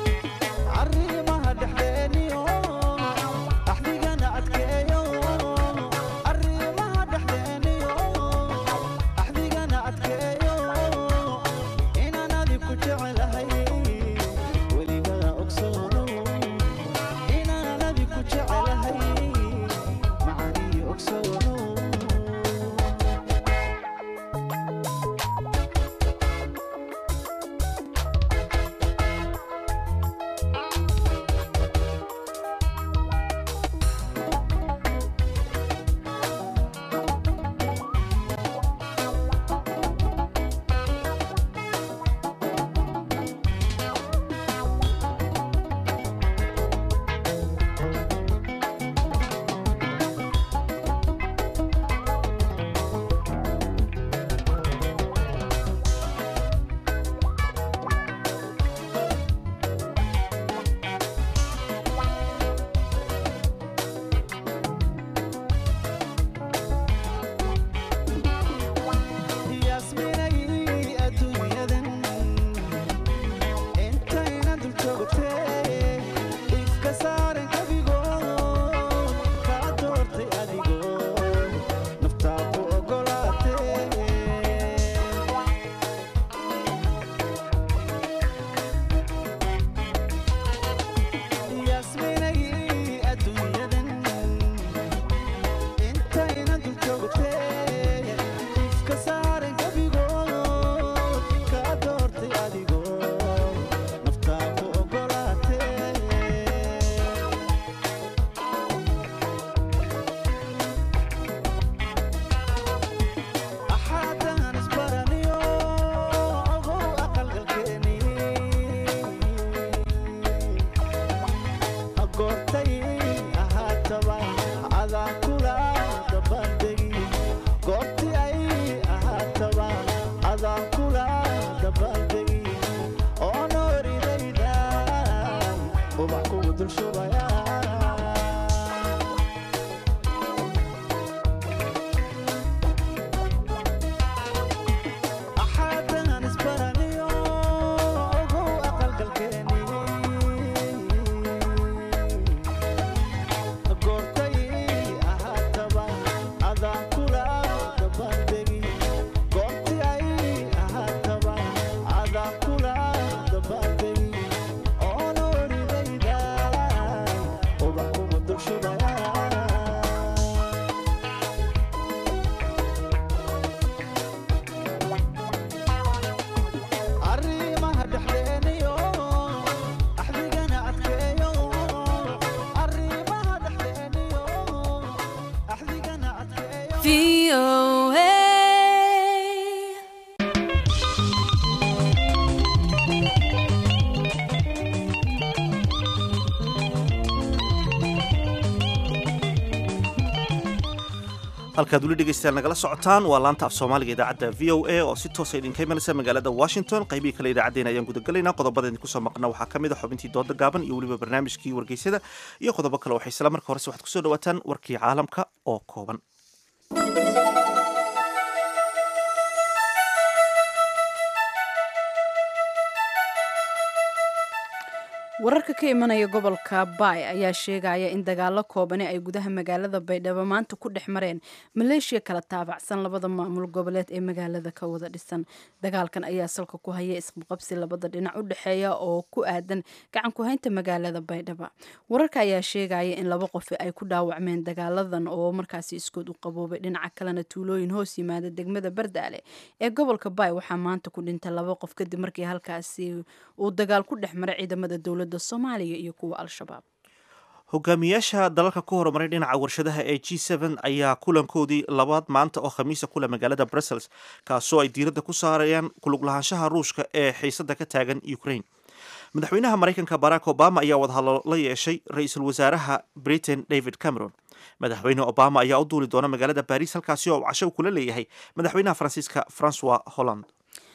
arrimaha dhexdeeniyo axdigana adkeeyo halkaad weli dhegaystayaal nagala socotaan waa laanta af soomaaliga idaacadda v o a oo si toosa idinka imanaysa magaalada washington qaybihii kale idaacaddeen ayaan gudagalaynaa qodobada idinku soo maqna waxaa ka mid a xubintii dooda gaaban iyo weliba barnaamijkii wargeysada iyo qodobo kale waxay isla marka horese waxaad kusoo dhawaataan warkii caalamka oo kooban wararka ka imanaya gobolka baay ayaa sheegaya in dagaalo koobani ay gudaha magaalada baydhabo maanta ku dhex mareen maleeshiya kala taabacsan labada maamul goboleed ee magaalada ka wada dhisan dagaalkan ayaa salka ku haya isqabqabsi labada dhinac u dhexeeya oo ku aadan gacan ku-haynta magaalada baydhaba wararka ayaa sheegaya in laba qofi ay ku dhaawacmeen dagaaladan oo markaasi iskood u qaboobay dhinaca kalena tuulooyin hoos yimaada degmada bardaale ee gobolka baay waxaa maanta ku dhintay laba qof kadib markii halkaasi uu dagaal ku dhex maray ciidamada dowlada soomaaliya iyo kuwa al-shabaab hogaamiyaasha dalalka ku horumaray dhinaca warshadaha ee g n ayaa kulankoodii labaad maanta oo khamiisa kule magaalada brussels kaasoo ay diiradda ku saarayaan kuluglahaanshaha ruushka ee xiisada ka taagan ukraine madaxweynaha maraykanka barack obama ayaa wadahadlo la yeeshay ra-iisul wasaaraha britain david cameron madaxweyne obama ayaa u duuli doona magaalada baris halkaasi oo casho kula leeyahay madaxweynaha faransiiska francois holland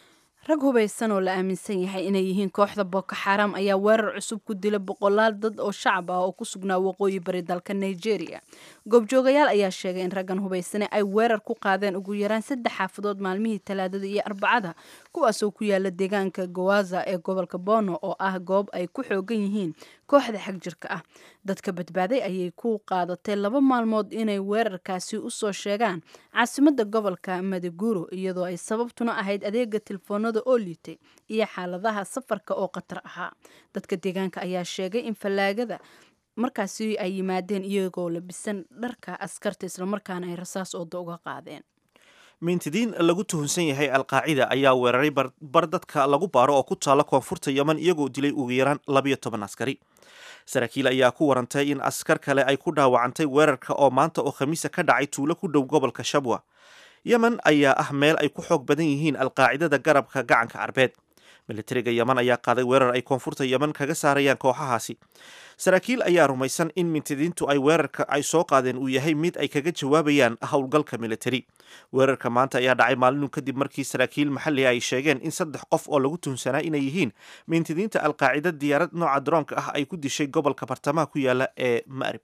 rag hubaysan oo la aaminsan yahay inay yihiin kooxda boko xaram ayaa weerar cusub ku dila boqolaal dad oo shacab ah oo ku sugnaa waqooyi bari dalka nigeria goobjoogayaal ayaa sheegay in raggan hubaysane ay weerar ku qaadeen ugu yaraan saddex xaafadood maalmihii talaadada iyo arbacada kuwaasoo ku yaala deegaanka gowaza ee gobolka bono oo ah goob ay ku xoogan yihiin kooxda xag jirka ah dadka badbaaday ayay ku qaadatay laba maalmood inay weerarkaasi usoo sheegaan caasimada gobolka madiguro iyadoo ay sababtuna ahayd adeega telefoonada oo liitay iyo xaaladaha safarka oo khatar ahaa dadka deegaanka ayaa sheegay in fallaagada markaasi ay yimaadeen iyagoo labisan dharka askarta islamarkaana ay rasaas ooda uga qaadeen mintidiin lagu tuhunsan yahay alqaacida ayaa weeraray bar dadka lagu baaro oo ku taala koonfurta yeman iyagoo dilay ugu yaraan labayo toban askari saraakiil ayaa ku warantay in askar kale ay ku dhaawacantay weerarka oo maanta oo khamiisa ka dhacay tuulo ku dhow gobolka shabwa yemen ayaa ah meel ay ku xoog badan yihiin alqaacidada garabka gacanka carbeed militariga yeman ayaa qaaday weerar ay koonfurta yeman kaga saarayaan kooxahaasi saraakiil ayaa rumaysan in mintidiintu ay weerarka ay soo qaadeen uu yahay mid ay kaga jawaabayaan howlgalka militari weerarka maanta ayaa dhacay maalinu kadib markii saraakiil maxalliga ay sheegeen in saddex qof oo lagu tuhunsanaa inay yihiin mintidiinta alqaacida diyaarad nooca daroonka ah ay ku dishay gobolka bartamaha ku yaala ee ma'rib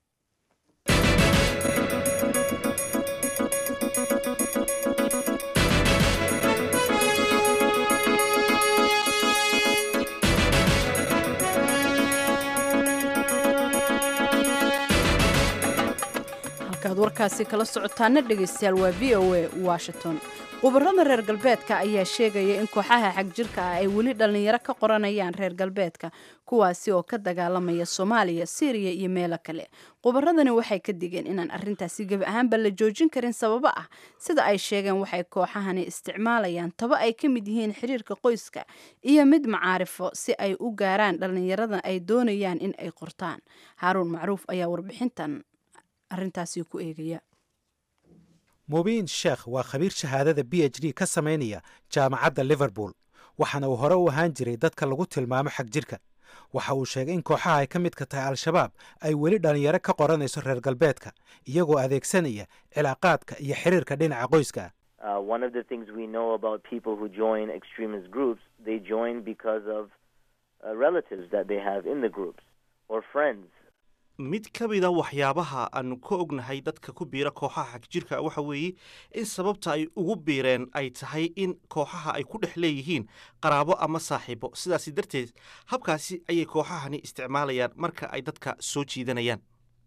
halkaad warkaasi kala socotaana dhegaystayaal waa v o a washington khubarada reer galbeedka ayaa sheegaya in kooxaha xagjirka ah ay weli dhallinyaro ka qoranayaan reer galbeedka kuwaasi oo ka dagaalamaya soomaaliya syriya iyo meelo kale khubaradani waxay ka digeen inaan arrintaasi gebi ahaanba la joojin karin sababo ah sida ay sheegeen waxay kooxahani isticmaalayaan taba ay ka mid yihiin xiriirka qoyska iyo mid macaarifo si ay u gaaraan dhallinyaradan ay doonayaan in ay qortaan haaruun macruuf ayaa warbixintan arrintaasi ku eegaya mubiin sheekh waa khabiir shahaadada b h d ka samaynaya jaamacadda liverpool waxaana uu hore u ahaan jiray dadka lagu tilmaamo xag jirka waxa uu sheegay in kooxaha ay ka midka tahay al-shabaab ay weli dhallinyaro ka qoranayso reer galbeedka iyagoo adeegsanaya cilaaqaadka iyo xiriirka dhinaca qoyska ah mid ka mida waxyaabaha aanu ka ognahay dadka ku biira kooxaha xagjirka waxa weeye in sababta ay ugu biireen ay tahay in kooxaha ay ku dhex leeyihiin qaraabo ama saaxiibo sidaasi darteed habkaasi ayay kooxahani isticmaalayaan marka ay dadka soo jiidanayaan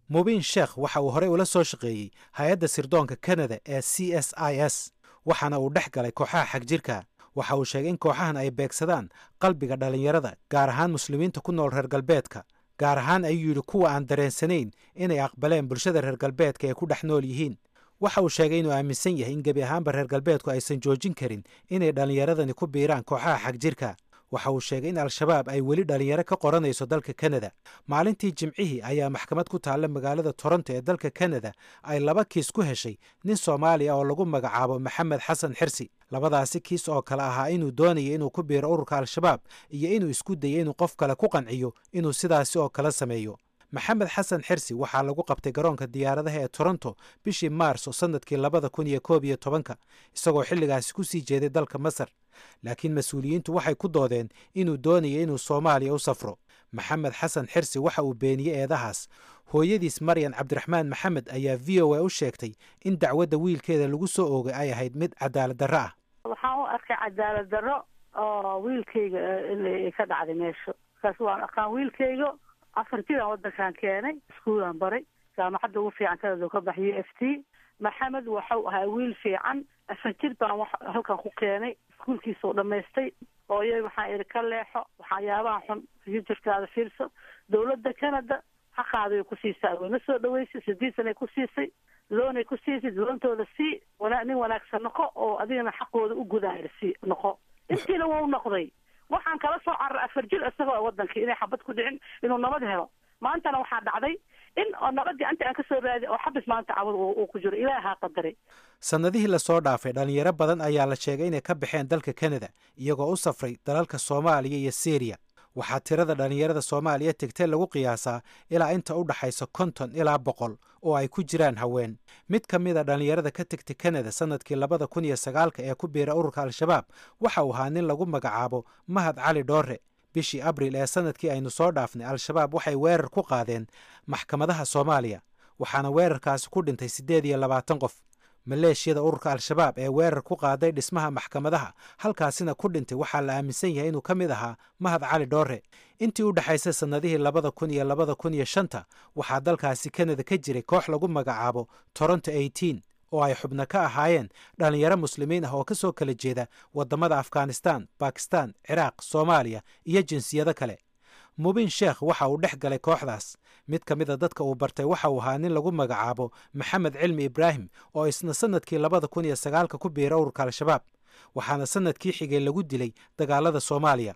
mubiin sheekh waxa uu horey ula soo shaqeeyey hay-adda sirdoonka kanada ee c s i s waxaana uu dhex galay kooxaha xagjirka waxa uu sheegay in kooxahan ay beegsadaan qalbiga dhallinyarada gaar ahaan muslimiinta ku nool reer galbeedka gaar ahaan ayuu yidhi kuwa aan dareensanayn inay aqbaleen bulshada reer galbeedka ee ku dhex nool yihiin waxa uu sheegay inuu aaminsan yahay in gebi ahaanba reer galbeedku aysan joojin karin inay dhallinyaradani ku biiraan kooxaha xagjirka waxa uu sheegay in al-shabaab ay weli dhallinyaro ka qoranayso dalka kanada maalintii jimcihii ayaa maxkamad ku taalla magaalada toronto ee dalka kanada ay laba kiis ku heshay nin soomaaliya oo lagu magacaabo maxamed xasan xirsi labadaasi kiis oo kale ahaa inuu doonaya inuu ku biiro ururka al-shabaab iyo inuu isku dayo inuu qof kale ku qanciyo inuu sidaasi oo kale sameeyo maxamed xasan xirsi waxaa lagu qabtay garoonka diyaaradaha ee toronto bishii maarso sannadkii labada kun iyo koob iyo tobanka isagoo xilligaasi ku sii jeeday dalka masar laakiin mas-uuliyiintu waxay ku doodeen inuu doonayo inuu soomaaliya u safro maxamed xasan xirsi waxa uu beeniyey eedahaas hooyadiis maryan cabdiraxmaan maxamed ayaa v o a u sheegtay in dacwadda wiilkeeda lagu soo oogay ay ahayd mid cadaalad darro ah waxaan u arkay cadaalad darro oo wiilkayga in ka dhacday meesha markaas waan aqaan wiilkayga afar jiraan wadankan keenay iskuulaan baray jaamacadda ugu fiican kanada ka bax u f t maxamed waxau ahaa wiil fiican afar jir baan wa halkan ku keenay iskuulkiisa u dhamaystay hooyay waxaan idhi ka leexo waxyaabaha xun futurkaada fiirso dawladda canada xaqaaday ku siisaa wayna soo dhaweysay sideed sanay ku siisay loonay ku siisay loontooda sii wana nin wanaagsan noqo oo adigana xaqooda u gudaayr sii noqo intiina waa u noqday waxaan kala soo cararay afar jir isagoo wadankii inay xabad ku dhicin inuu nabad helo maantana waxaa dhacday in oo nabadii anta aan ka soo raadi oo xabis maanta cabad uu ku jiro ilaahaa qadaray sannadihii lasoo dhaafay dhallinyaro badan ayaa la sheegay inay ka baxeen dalka kanada iyagoo u safray dalalka soomaaliya iyo syriya waxaa tirada dhallinyarada soomaaliya tegtay lagu qiyaasaa ilaa inta u dhaxaysa konton ilaa boqol oo ay ku jiraan haween mid ka mid a dhallinyarada ka tegtay kanada sannadkii labada kun iyo sagaalka ee ku biira ururka al-shabaab waxa uu ahaa nin lagu magacaabo mahad cali dhoore bishii abril ee sannadkii aynu soo dhaafnay al-shabaab waxay weerar ku qaadeen maxkamadaha soomaaliya waxaana weerarkaasi ku dhintay siddeed iyo labaatan qof maleeshiyada ururka al-shabaab ee weerar ku qaaday dhismaha maxkamadaha halkaasina ku dhintay waxaa la aaminsan yahay inuu ka mid ahaa mahad cali dhoore intii u dhexaysay sannadihii labada kun iyo labada kun iyo shanta waxaa dalkaasi kanada ka jiray koox lagu magacaabo toronto eighteen oo ay xubno ka ahaayeen dhallinyaro muslimiin ah oo ka soo kala jeeda waddamada afghanistan bakistan ciraaq soomaaliya iyo jinsiyado kale mubiin sheekh waxa uu dhex galay kooxdaas mid ka mida dadka uu bartay waxa uu ahaa nin lagu magacaabo maxamed cilmi ibraahim oo isna sannadkii labada kun iyo sagaalka ku biira ururka al-shabaab waxaana sannadkii xigay lagu dilay dagaalada soomaaliya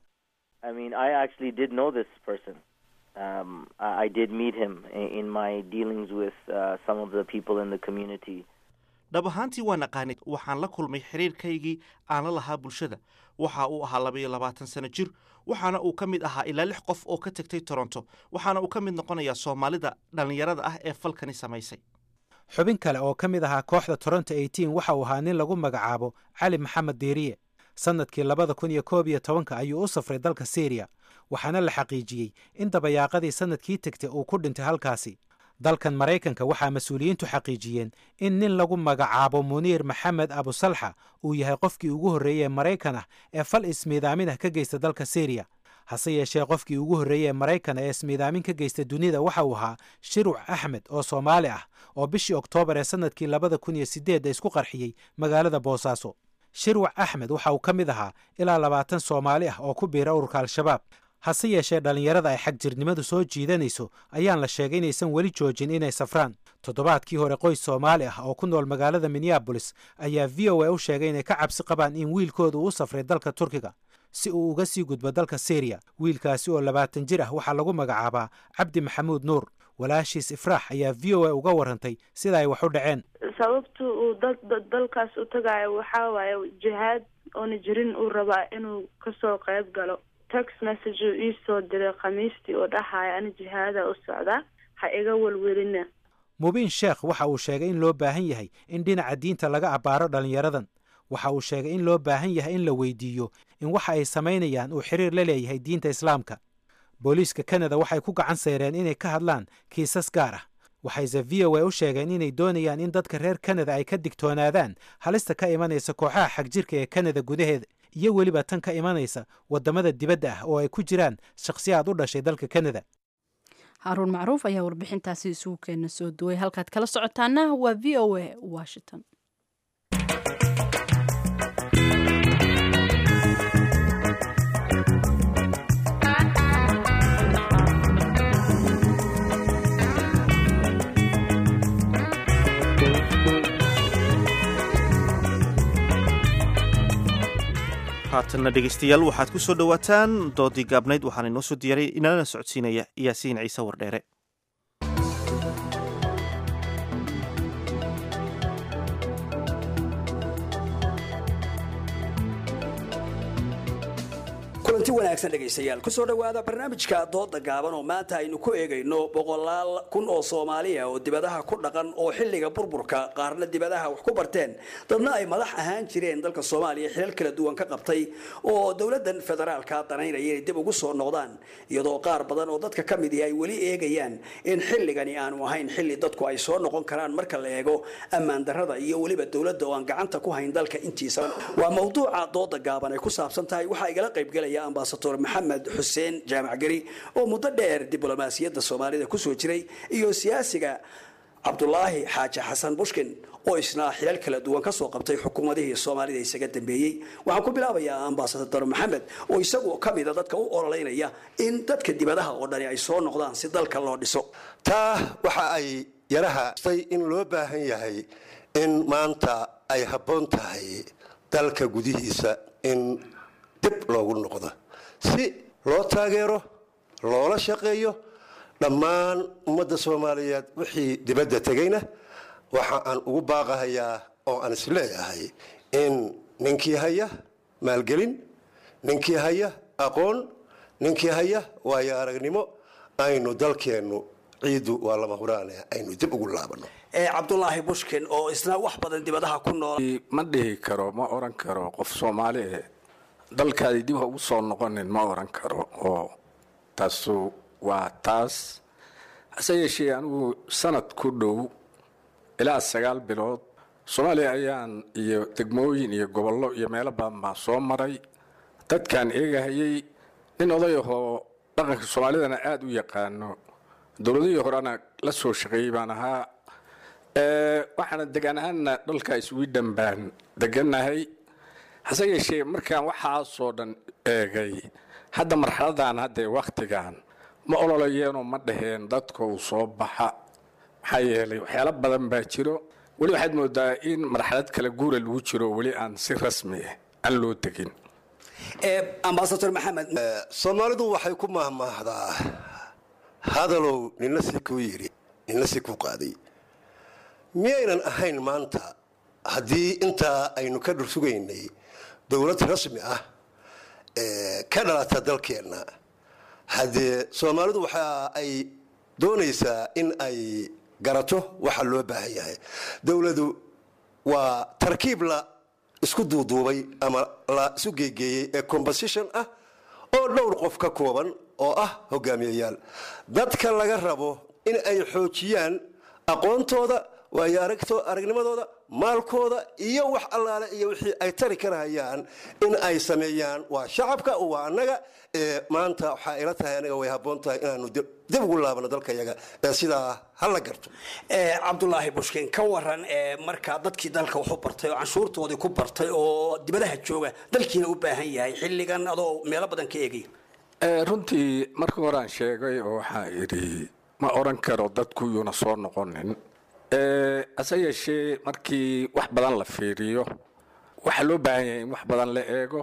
dhab ahaantii waan aqaanay waxaan la kulmay xiriirkaygii aan la lahaa bulshada waxa uu ahaa labaiyo labaatan sano jir waxaana uu ka mid ahaa ilaa lix qof oo ka tegtay toronto waxaana uu ka mid noqonayaa soomaalida dhallinyarada ah ee falkani samaysay xubin kale oo ka mid ahaa kooxda toronto eighteen waxa uu ahaa nin lagu magacaabo cali maxamed diiriye sannadkii labada kun iyo koob iyo tobanka ayuu u safray dalka syriya waxaana la xaqiijiyey in dabayaaqadii sannadkii tegtay uu ku dhintay halkaasi dalkan maraykanka waxaa mas-uuliyiintu xaqiijiyeen in nin lagu magacaabo muniir maxamed abusalxa uu yahay qofkii ugu horreeyey ee maraykan ah ee fal ismiidaamin ah ka geysta dalka syriya hase yeeshee qofkii ugu horreeyey ee maraykan ee ismiidaamin ka geysta dunida waxa uu ahaa shiruc axmed oo soomaali ah oo bishii oktoobar ee sannadkii labada kun iyo sideedda isku qarxiyey magaalada boosaaso shirwac axmed waxa uu ka mid ahaa ilaa labaatan soomaali ah oo ku biira ururka al-shabaab hase yeeshee dhallinyarada ay xagjirnimadu soo jiidanayso ayaan la sheegay inaysan weli joojin inay safraan toddobaadkii hore qoys soomaali ah oo ku nool magaalada minneabolis ayaa v o a u sheegay inay ka cabsi qabaan in wiilkooda uu u safray dalka turkiga si uu uga sii gudbo dalka syriya wiilkaasi oo labaatan jir ah waxaa lagu magacaabaa cabdi maxamuud nuur walaashiis ifraax ayaa v o a uga warantay sida ay wax u dhaceen sababta uu dalkaas u tagaayo waxaa waaye jihaad oona jirin uu rabaa inuu kasoo qayb galo text message uu iisoo diray khamiistii oo dhahaya ani jihaada u socdaa ha iga welwelina mubiin sheekh waxa uu sheegay in loo baahan yahay in dhinaca diinta laga abbaaro dhallinyaradan waxa uu sheegay in loo baahan yahay in la weydiiyo in waxa ay samaynayaan uu xiriir la leeyahay diinta islaamka booliiska kanada waxay ku gacan sayreen inay ka hadlaan kiisas gaar ah waxayse v o a u sheegeen inay doonayaan in dadka reer kanada ay ka digtoonaadaan halista ka imanaysa kooxaha xagjirka ee kanada gudaheeda iyo weliba tan ka imanaysa waddamada dibadda ah oo ay ku jiraan shakhsiyaad u dhashay dalka kanada haaruun macruuf ayaa warbixintaasi isugu keena soo duway halkaad kala socotaana waa v o a washington haatanna dhegeystayaal waxaad ku soo dhowaataan doodii gaabnayd waxaana inoo soo diyaaray inalana socodsiinaya yaasiin ciise wardheere kulanti wanaagsan dhegaystayaal kusoo dhowaada barnaamijka dooda gaaban oo maanta aynu ku eegayno boqolaal kun oo soomaaliya oo dibadaha ku dhaqan oo xilliga burburka qaarna dibadaha wax ku barteen dadna ay madax ahaan jireen dalka soomaaliya xilal kala duwan ka qabtay oo dowladan federaalka danaynaya inay dib ugu soo noqdaan iyadoo qaar badan oo dadka ka midi ay weli eegayaan in xilligani aanu ahayn xilli dadku ay soo noqon karaan marka la eego ammaan darada iyo weliba dowladda oo aan gacanta ku hayn dalka intiisa waa mawduuca dooda gaaban ay ku saabsan tahay waxaa igala qaybgelaya ambasador maxamed xuseen jaamac geri oo muddo dheer diblomaasiyadda soomaalida kusoo jiray iyo siyaasiga cabdulaahi xaaji xasan bushkin oo isna xilal kala duwan kasoo qabtay xukuumadihii soomaalida isaga dambeeyey waxaan ku bilaabayaa ambasador maxamed oo isagu ka mida dadka u ololeynaya in dadka dibadaha oo dhani ay soo noqdaan si dalka loo dhiso taa waxa ay yaraha in loo baahan yahay in maanta ay habboon tahay dalka gudihiisa in dib loogu noqdo si loo taageero loola shaqeeyo dhammaan ummadda soomaaliyeed wixii dibadda tegayna waxa aan ugu baaqahayaa oo aan isleeyahay in ninkii haya maalgelin ninkii haya aqoon ninkii haya waayo aragnimo aynu dalkeennu ciiddu waa lama huraane aynu dib ugu laabano cabdulaahi bushkin oo isna wax badan dibadaha ku nool ma dhihi karo ma oran karo qof soomaali eh dalkaadi dib ha ugu soo noqonin ma oran karo oo taasu waa taas hase yeeshee anigu sanad ku dhow ilaa sagaal bilood soomaaliya ayaan iyo degmooyin iyo gobollo iyo meelo badan baan soo maray dadkaan eegahayay nin oday ahoo dhaqanka soomaalidana aada u yaqaano dowladihii horena la soo shaqeeyey baan ahaa waxaana degaan ahaanna dhalka sweden baan deganahay hase yeeshee markaan waxaasoo dhan eegay hadda marxaladan haddee wakhtigan ma ololayeenoo ma dhaheen dadka uu soo baxa maxaa yeelay waxyaalo badan baa jiro weli waxaad moodaa in marxalad kale guura lagu jiro weli aan si rasmi ah aan loo tegin ambasador maxamed soomaalidu waxay ku mahmaahdaa hadalow nina si kuu yidhi nina si kuu qaaday miyaynan ahayn maanta haddii intaa aynu ka dhursugaynay dowlad rasmi ah ka dhalata dalkeenna haddee soomaalidu waxa ay doonaysaa in ay garato waxa loo baahan yahay dowladu waa tarkiib la isku duuduubay ama la isu geegeeyey ee composition ah oo dhowr qof ka kooban oo ah hogaamiyayaal dadka laga rabo in ay xoojiyaan aqoontooda waayo aragto aragnimadooda maalkooda iyo wax allaale iyo wixii ay tari karahayaan in ay sameeyaan waa shacabka waa annaga ee maanta waxaa ila tahay anaga way habboon tahay inaanu dib ugu laabano dalkayaga ee sidaa ha la garto cabdulaahi bushkin ka waran markaa dadkii dalka waxu bartay oo canshuurtoodii ku bartay oo dibadaha jooga dalkiina u baahan yahay xilligan adoo meelo badan ka eegaya runtii marka horaan sheegay oo waxaa idhi ma oran karo dadku yuuna soo noqonin hase yeeshee markii wax badan la fiiriyo waxaa loo baahan yahay in wax badan la eego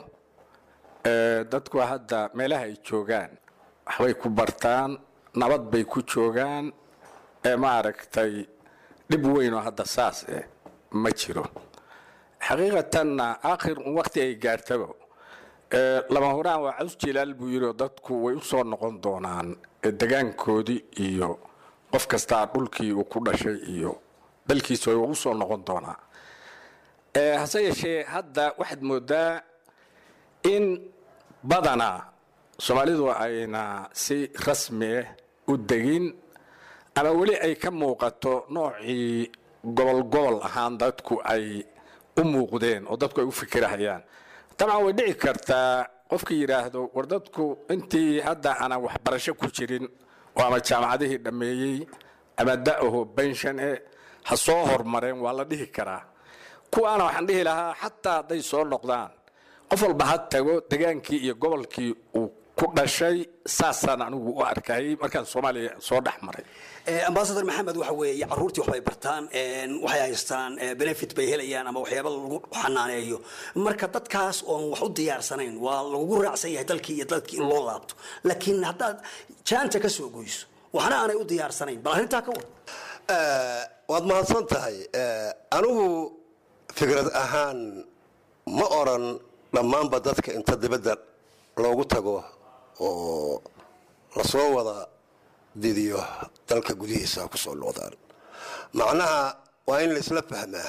dadku hadda meelaha ay joogaan waxbay ku bartaan nabad bay ku joogaan maaragtay dhib weyn oo hadda saas eh ma jiro xaqiiqatanna aakhir un waqti ay gaartaba lama horaan waa caws jilaal buu yidhi oo dadku way u soo noqon doonaan degaankoodii iyo qof kastaa dhulkii uu ku dhashay iyo dalkiisa way ugu soo noqon doonaa hase yeeshee hadda waxaad moodaa in badanaa soomaalidu ayna si rasmi ah u degin ama weli ay ka muuqato noocii gobol gobol ahaan dadku ay u muuqdeen oo dadku ay u fikirahayaan dabcan way dhici kartaa qofkii yidhaahdo war dadku intii hadda aanan waxbarasho ku jirin oo ama jaamacadihii dhammeeyey ama da'aho benshan e ha soo hormareen waa la dhihi karaa kuwaana waxaan dhihi lahaa xataa hadday soo noqdaan qof walba ha tago degaankii iyo gobolkii uu ku dhashay saasaan anigu u arkayay markaan soomaaliya soo dhex maray ambasador maxamed waxa weeye caruurtii waxbay bartaan waxay haystaan benefit bay helayaan ama waxyaaba lagu xanaaneeyo marka dadkaas oon wax u diyaarsanayn waa lagu raacsan yahay dalkii iyo dadkii in loo laabto laakiin haddaad jaanta ka soo goyso waxna aanay u diyaarsanayn bal arrintaa ka war waad mahadsan tahay anigu fikrad ahaan ma oran dhammaanba dadka inta dibadda loogu tago oo lasoo wada didiyo dalka gudihiisa ku soo noqdaan macnaha waa in laisla fahmaa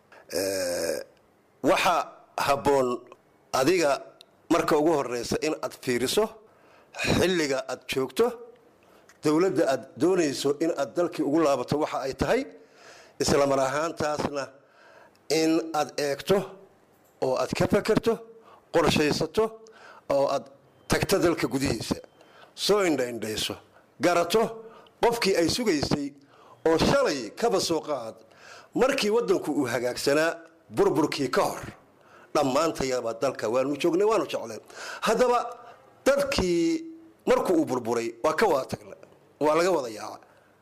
waxa habboon adiga marka ugu horeysa in aad fiiriso xilliga aad joogto dowladda aad doonayso in aad dalkii ugu laabato waxa ay tahay isla mar ahaantaasna in aad eegto oo aad ka fakerto qorshaysato oo aad tagto dalka gudihiisa soo indhaindhayso garato qofkii ay sugaysay oo shalay kaba soo qaad markii waddanku uu hagaagsanaa burburkii ka hor dhammaantayaba dalka waanu joognay waanu jecleen haddaba dadkii markuu uu burburay waa ka wada tagna waa laga wada yaaca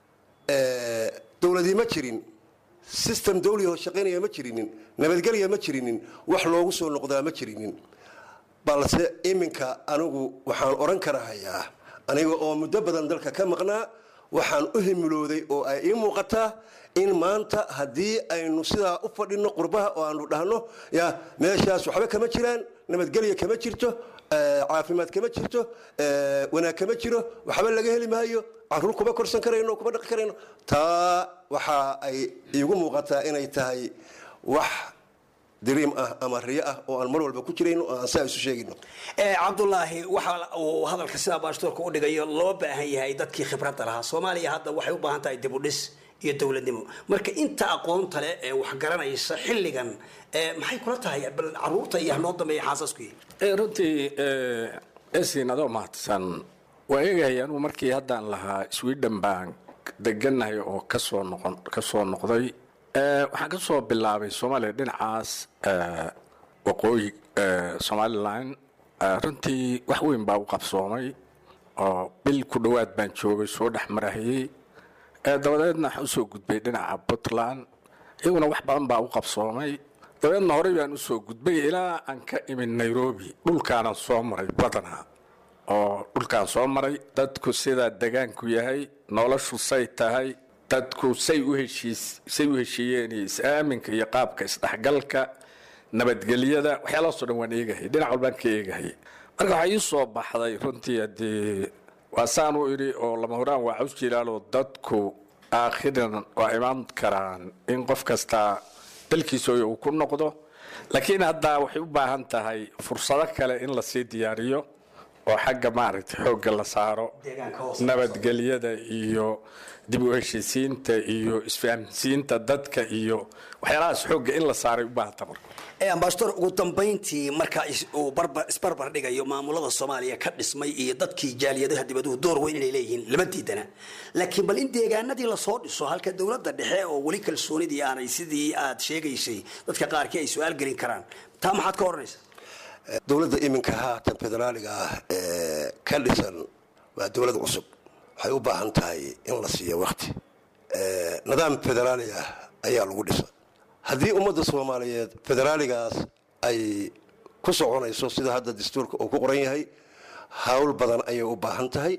dowladii ma jirin system dawliho shaqaynaya ma jirinin nabadgelya ma jirinin wax loogu soo noqdaa ma jirinin balse iminka anigu waxaan odhan karahayaa aniga oo muddo badan dalka ka maqnaa waxaan u himilooday oo ay ii muuqataa in maanta haddii aynu sidaa u fadhino qurbaha oo aanu dhahno ya meeshaas waxba kama jiraan nabadgelya kama jirto caafimaad kama jirto wanaag kama jiro waxba laga heli maayo caruur kuma korsan karayno kuma dhaqi karayno taa waxa ay iigu muuqataa inay tahay wax diriim ah ama riyo ah oo aan mar walba ku jirayno oo aan saa isu sheegayno cabdulaahi waxa uu hadalka sidaa baashtoorka u dhigayo loo baahan yahay dadkii khibradda lahaa soomaaliya hadda waxay u baahan tahay dib u dhis iyo dowladnimo marka inta aqoonta leh ee wax garanaysa xilligan maxay kula tahay bal caruurta iyo hanoo dambeeya xaasasku yihi runtii esin adoo mahadsan waa eegahay anugu markii haddaan lahaa sweden baan deganahay oo kasoo noqon kasoo noqday waxaan ka soo bilaabay soomaaliya dhinacaas waqooyi somalilan runtii wax weyn baa u qabsoomay oo bil ku dhowaad baan joogay soo dhex marahayey dabadeedna waxaan usoo gudbay dhinaca puntland iyaguna wax badan baa u qabsoomay dabadeedna horey baan usoo gudbay ilaa aan ka imid nairobi dhulkaanan soo maray badanaa oo dhulkaan soo maray dadku sidaa degaanku yahay noloshu say tahay dadku say u heshiis say u heshiiyeen iyo is-aaminka iyo qaabka isdhexgalka nabadgelyada waxyaalahaasoo dhan waan eegahay dhinac walbaan ka eegahay marka waxaa ii soo baxday runtii haddii waa saan u idhi oo lama horaan waa caws jilaaloo dadku aakhiran waa imaan karaan in qof kastaa dalkiisooya uu ku noqdo laakiin haddaa waxay u baahan tahay fursado kale in lasii diyaariyo oo xagga maaragtay xoogga la saaro nabadgelyada iyo dib u heshiisiinta iyo isfahamsiinta dadka iyo waxyaalahaas xoogga in la saaray u baahanta marka ambasador ugu dambayntii marka uu isbarbar dhigayo maamulada soomaaliya ka dhismay iyo dadkii jaaliyadaha dibaduhu door weyn inay leeyihiin lama diidana laakiin bal in deegaanadii lasoo dhiso halka dowladda dhexe oo weli kalsoonidii aanay sidii aad sheegaysay dadka qaarkii ay su-aal gelin karaan taa maxaad ka odhanaysa dowladda iminka haatan federaaliga ah ee ka dhisan waa dowlad cusub waxay u baahan tahay in la siiyo wakti nidaam federaali ah ayaa lagu dhisa haddii ummadda soomaaliyeed federaaligaas ay ku soconayso sida hadda dastuurka uu ku qoran yahay hawl badan ayay u baahan tahay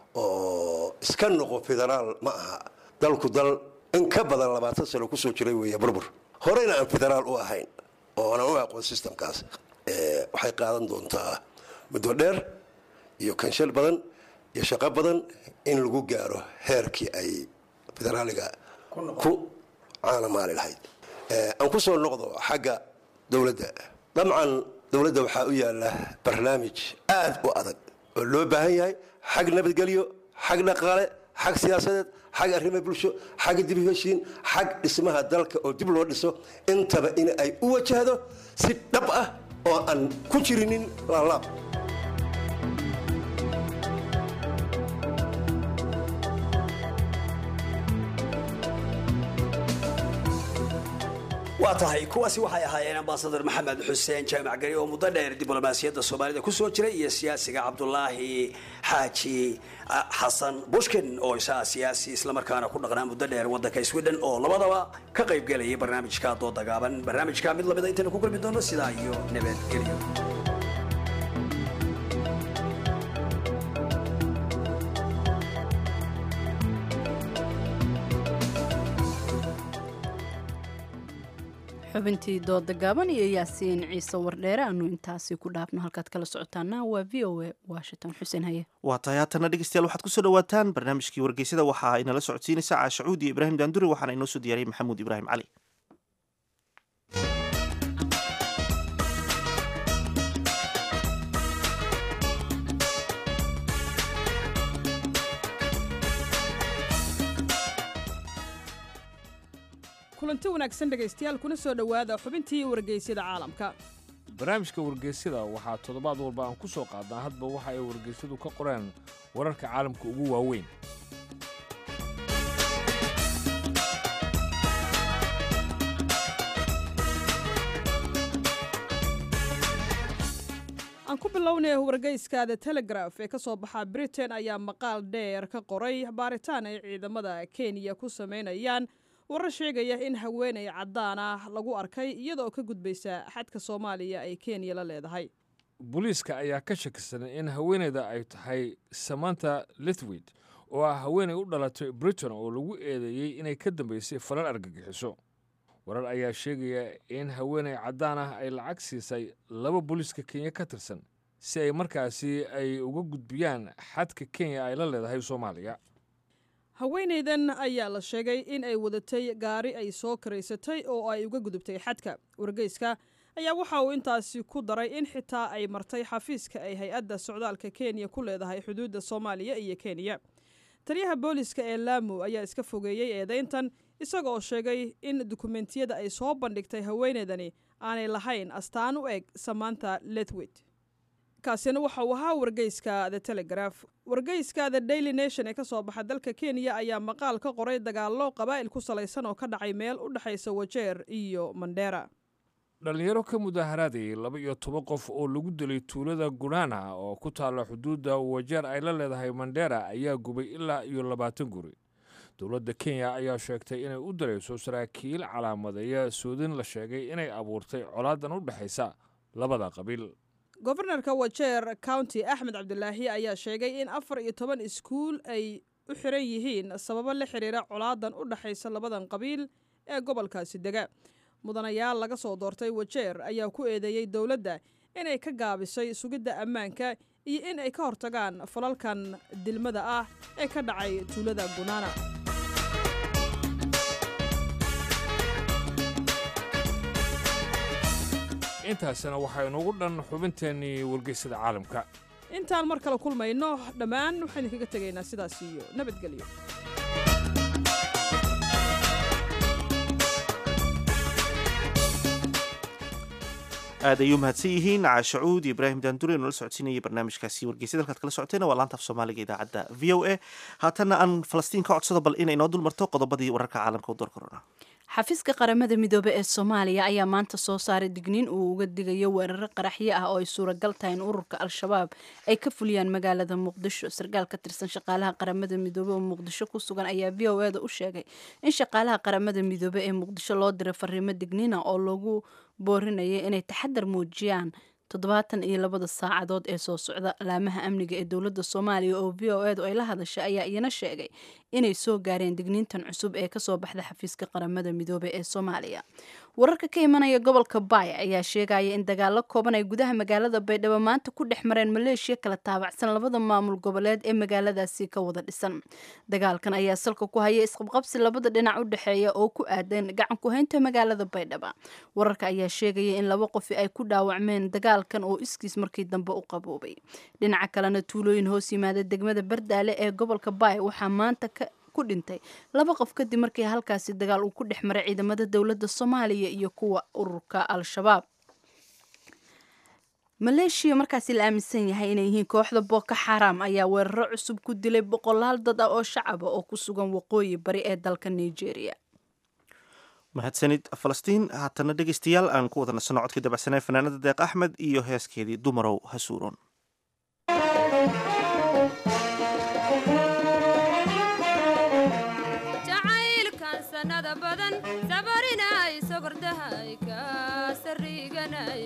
oo iska noqo federaal ma aha dalku dal in ka badan labaatan sano kusoo jiray weeye burbur horeyna aan federaal u ahayn oo aanan u aqoon systemkaas waxay qaadan doontaa muddo dheer iyo kanshal badan iyo shaqo badan in lagu gaaro heerkii ay federaaliga ku caanamaali lahayd aan ku soo noqdo xagga dowladda dabcan dowladda waxaa u yaala barnaamij aad u adag oo loo baahan yahay xag nabadgelyo xag dhaqaale xag siyaasadeed xag arrimo bulsho xag dib u heshiin xag dhismaha dalka oo dib loo dhiso intaba in ay u wajahdo si dhab ah oo aan ku jirinin laalaab waa tahay kuwaasi waxay ahaayeen ambasador maxamed xuseen jaamac gari oo muddo dheer diblomaasiyadda soomaalida kusoo jiray iyo siyaasiga cabdulaahi xaaji xasan bushkin oo isaa siyaasi islamarkaana ku dhaqnaa muddo dheer waddanka sweden oo labadaba ka qaybgelayay barnaamijka dooda gaaban barnaamijka mid lamida intaynu ku kulmi doono sidaa iyo nabadgelyo xubintii dooda gaaban iyo yaasiin ciise wardheere aanu intaasi ku dhaafno halkaad kala socotaana waa v o a washington xuseen haye waa tahay haatana dhegeystayaal waxaad kusoo dhawaataan barnaamijkii wargeysada waxaa inala socodsiinaysa caashacuud iyo ibraahim daanduri waxaana inoo soo diyaariyay maxamuud ibraahim cali kulanti wanaagsan dhegaystayaal kuna soo dhowaada xubintii wargeysyada caalamka barnaamijka wargeysyada waxaa toddobaad walba aan ku soo qaadnaa hadba waxa ay wargeysyadu ka qoreen wararka caalamka ugu waaweyn aan ku bilownay wargeyska the telegraf ee ka soo baxa britain ayaa maqaal dheer ka qoray baaritaan ay ciidamada kenya ku samaynayaan warar sheegaya in haweenay caddaan ah lagu arkay iyadaoo ka gudbaysa xadka soomaaliya ay kenya la leedahay booliiska ayaa ka shakisan in haweenayda ay tahay samanta lithwid oo ah haweenay u dhalatay britain oo lagu eedeeyey inay ka dambaysay falal argagixiso warar ayaa sheegaya in haweenay caddaan ah ay lacag siisay laba booliiska kenya ka tirsan si ay markaasi ay uga gudbiyaan xadka kenya ay la leedahay soomaaliya haweenaydan ayaa la sheegay in ay wadatay gaari ay soo karaysatay oo ay uga gudubtay xadka wargeyska ayaa waxa uu intaasi ku daray in xitaa ay martay xafiiska ay hay-adda socdaalka kenya ku leedahay xuduudda soomaaliya iyo kenya taliyaha booliska ee laamu ayaa iska fogeeyey eedayntan isaga oo sheegay in dukumentiyada ay soo bandhigtay haweenaydani aanay lahayn astaan u eg samaanta lethwit kaasina waxa uu ahaa wargeyska the telegraf wargeyska the daily nation ee ka soo baxa dalka kenya ayaa maqaal ka qoray dagaallo qabaa'il ku salaysan oo ka dhacay meel u dhexaysa wajeer iyo mandheera dhallinyaro ka mudaaharaadayay laba iyo toban qof oo lagu dilay tuulada gunaana oo ku taalla xuduudda wajeer ay la leedahay mandheera ayaa gubay ilaa iyo labaatan guri dowladda kenya ayaa sheegtay inay u darayso saraakiil calaamadeeya soodin la sheegay inay abuurtay colaadan u dhexaysa labada qabiil gobarnarka wajeer county axmed cabdulaahi ayaa sheegay in afar iyo toban iskuul ay u xiran yihiin sababo la xiriira colaadan u dhexaysa labadan qabiil ee gobolkaasi dega mudanayaal laga soo doortay wajeer ayaa ku eedeeyey dowladda inay ka gaabisay sugidda ammaanka iyo in ay ka hortagaan falalkan dilmada ah ee ka dhacay tuulada gunaana intaasina waxaa inugu dhan xubinteennii wargeysada caalamka intaan mar kale kulmayno dhammaan waxaan idinkaga tegaynaa sidaas iyo nabadgelyo aad ayuu mahadsan yihiin caashacuud iyo ibraahim daanduri nala socodsiinayay barnaamijkaasi wargeysyada halkaad kala socoteena waa laanta af soomaaliga idaacadda v o a haatanna aan falastiin ka codsado bal inay noo dul marto qodobadii wararka caalamka u door korona xafiiska qaramada midoobe ee soomaaliya ayaa maanta soo saaray digniin uu uga digayo weeraro qaraxyo ah oo ay suuragal tahay in ururka al-shabaab ay ka fuliyaan magaalada muqdisho sarkaal ka tirsan shaqaalaha qaramada midoobe oo muqdisho ku sugan ayaa v o eda u sheegay in shaqaalaha qaramada midoobe ee muqdisho loo diray fariimo digniina oo lagu boorinaya inay taxadar muujiyaan toddobaatan iyo labada saacadood ee soo socda laamaha amniga ee dowladda soomaaliya oo v o edu ay la hadashay ayaa iyana sheegay inay soo gaareen digniintan cusub ee kasoo baxda xafiiska qaramada midoobe ee soomaaliya wararka ka imanaya gobolka baay ayaa sheegaya in dagaalo kooban ay gudaha magaalada baydhabo maanta ku dhex mareen maleeshiya kala taabacsan labada maamul goboleed ee magaaladaasi ka wada dhisan dagaalkan ayaa salka ku haya isqabqabsi labada dhinac u dhexeeya oo ku aadan gacan ku-haynta magaalada baydhaba wararka ayaa sheegaya in laba qofi ay ku dhaawacmeen dagaalkan oo iskiis markii dambe u qaboobay dhinaca kalena tuulooyin hoos yimaada degmada bardaale ee gobolka baay waxaa maanta ka ku dhintay laba qof kadib markii halkaasi dagaal uu ku dhex maray ciidamada dowladda soomaaliya iyo kuwa ururka al-shabaab maleeshiya markaasi la aaminsan yahay inay yihiin kooxda booko xaram ayaa weeraro cusub ku dilay boqolaal dad ah oo shacaba oo ku sugan waqooyi bari ee dalka nigeria mahadsanid falastiin haatana dhegeystayaal aan ku wada nasanno codkii dabacsanay fanaanada deeq axmed iyo heeskeedii dumarow hasuuron jacaylkan sanada badan sabarinay sogordahay ka sariganay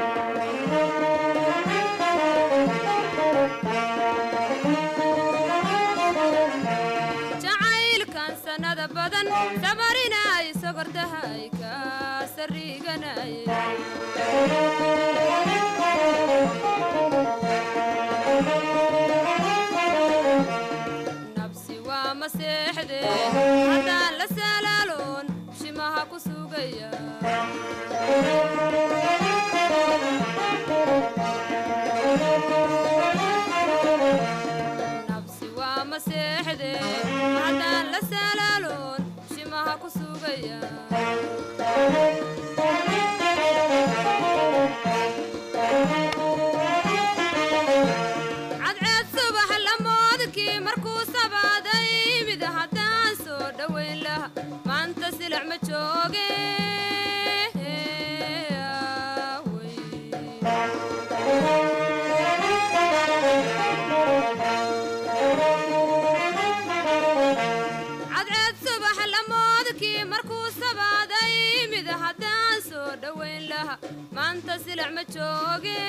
jacaylkan sanada badan sabarinay sogordahay ka sariganay nabsi waa maseexde haddaan la salaaloon shimaha ku sugaya nabsi waa maseexde haddaan la salaaloon shimaha ku sugaya cadceed subax lamoodkii markuu sabaaday mid haddaan soo dhowayn laha maanta silac ma jooge cadceed subax lamoodkii markuu sabaaday mid haddaan soo dhowayn laha maanta silac ma jooge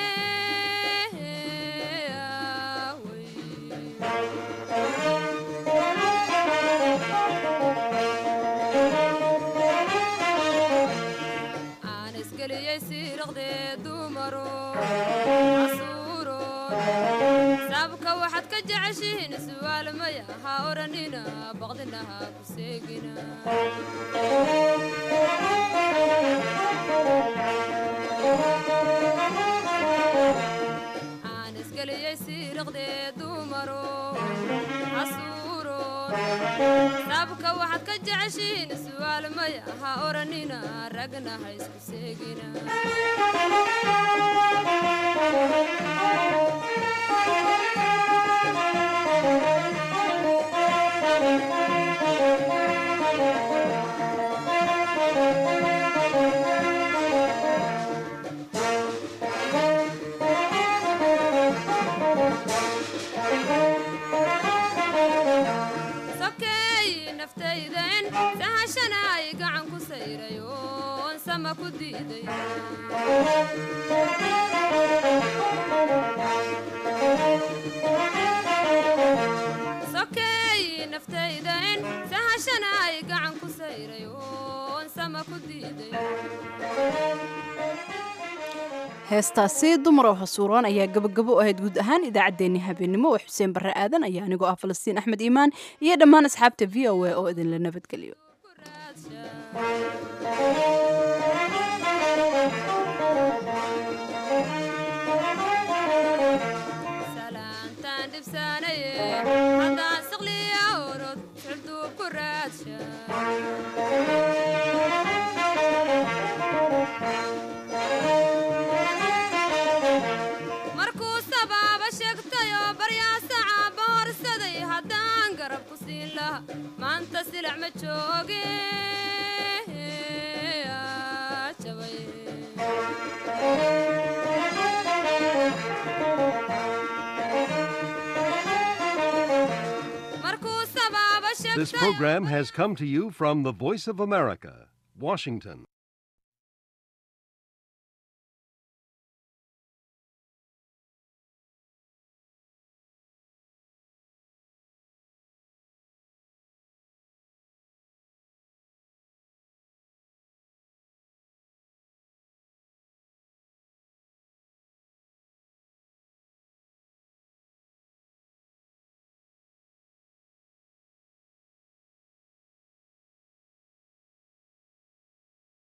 aan isgeliyey siiraqdee dumaro casuuro sabka waxaad ka jeceshihiin su'aal maya ha odhanina baqdina ha ku seegina aan isgeliyey siiraqdee dumaro casuuro sabka waxaad ka jeceshihiin su'aal maya ha odhanina ragna ha isku seegina sokeey naftaydan sahashanaay gacan ku sayray oon sama ku diiday sokeey naftaydan sahashanaay gacan ku sayray oon sama ku diiday heestaasi dumarow hasuuraan ayaa gabagabo u ahayd guud ahaan idaacaddeenni habeenimo oo xuseen barre aadan ayaa anigoo ah falastiin axmed iimaan iyo dhammaan asxaabta v o a oo idinla nabadgeliyo salaantaan dhibsaanaye haddaan saqliya orod xulduub ku raadsha markuu sabaaba sheegtay oo baryaasacaba horsaday haddaan garab ku siin laha maanta silac ma jooge aa, jabay markuu sabaaba This sheegtay program has come to you from the Voice of America, Washington.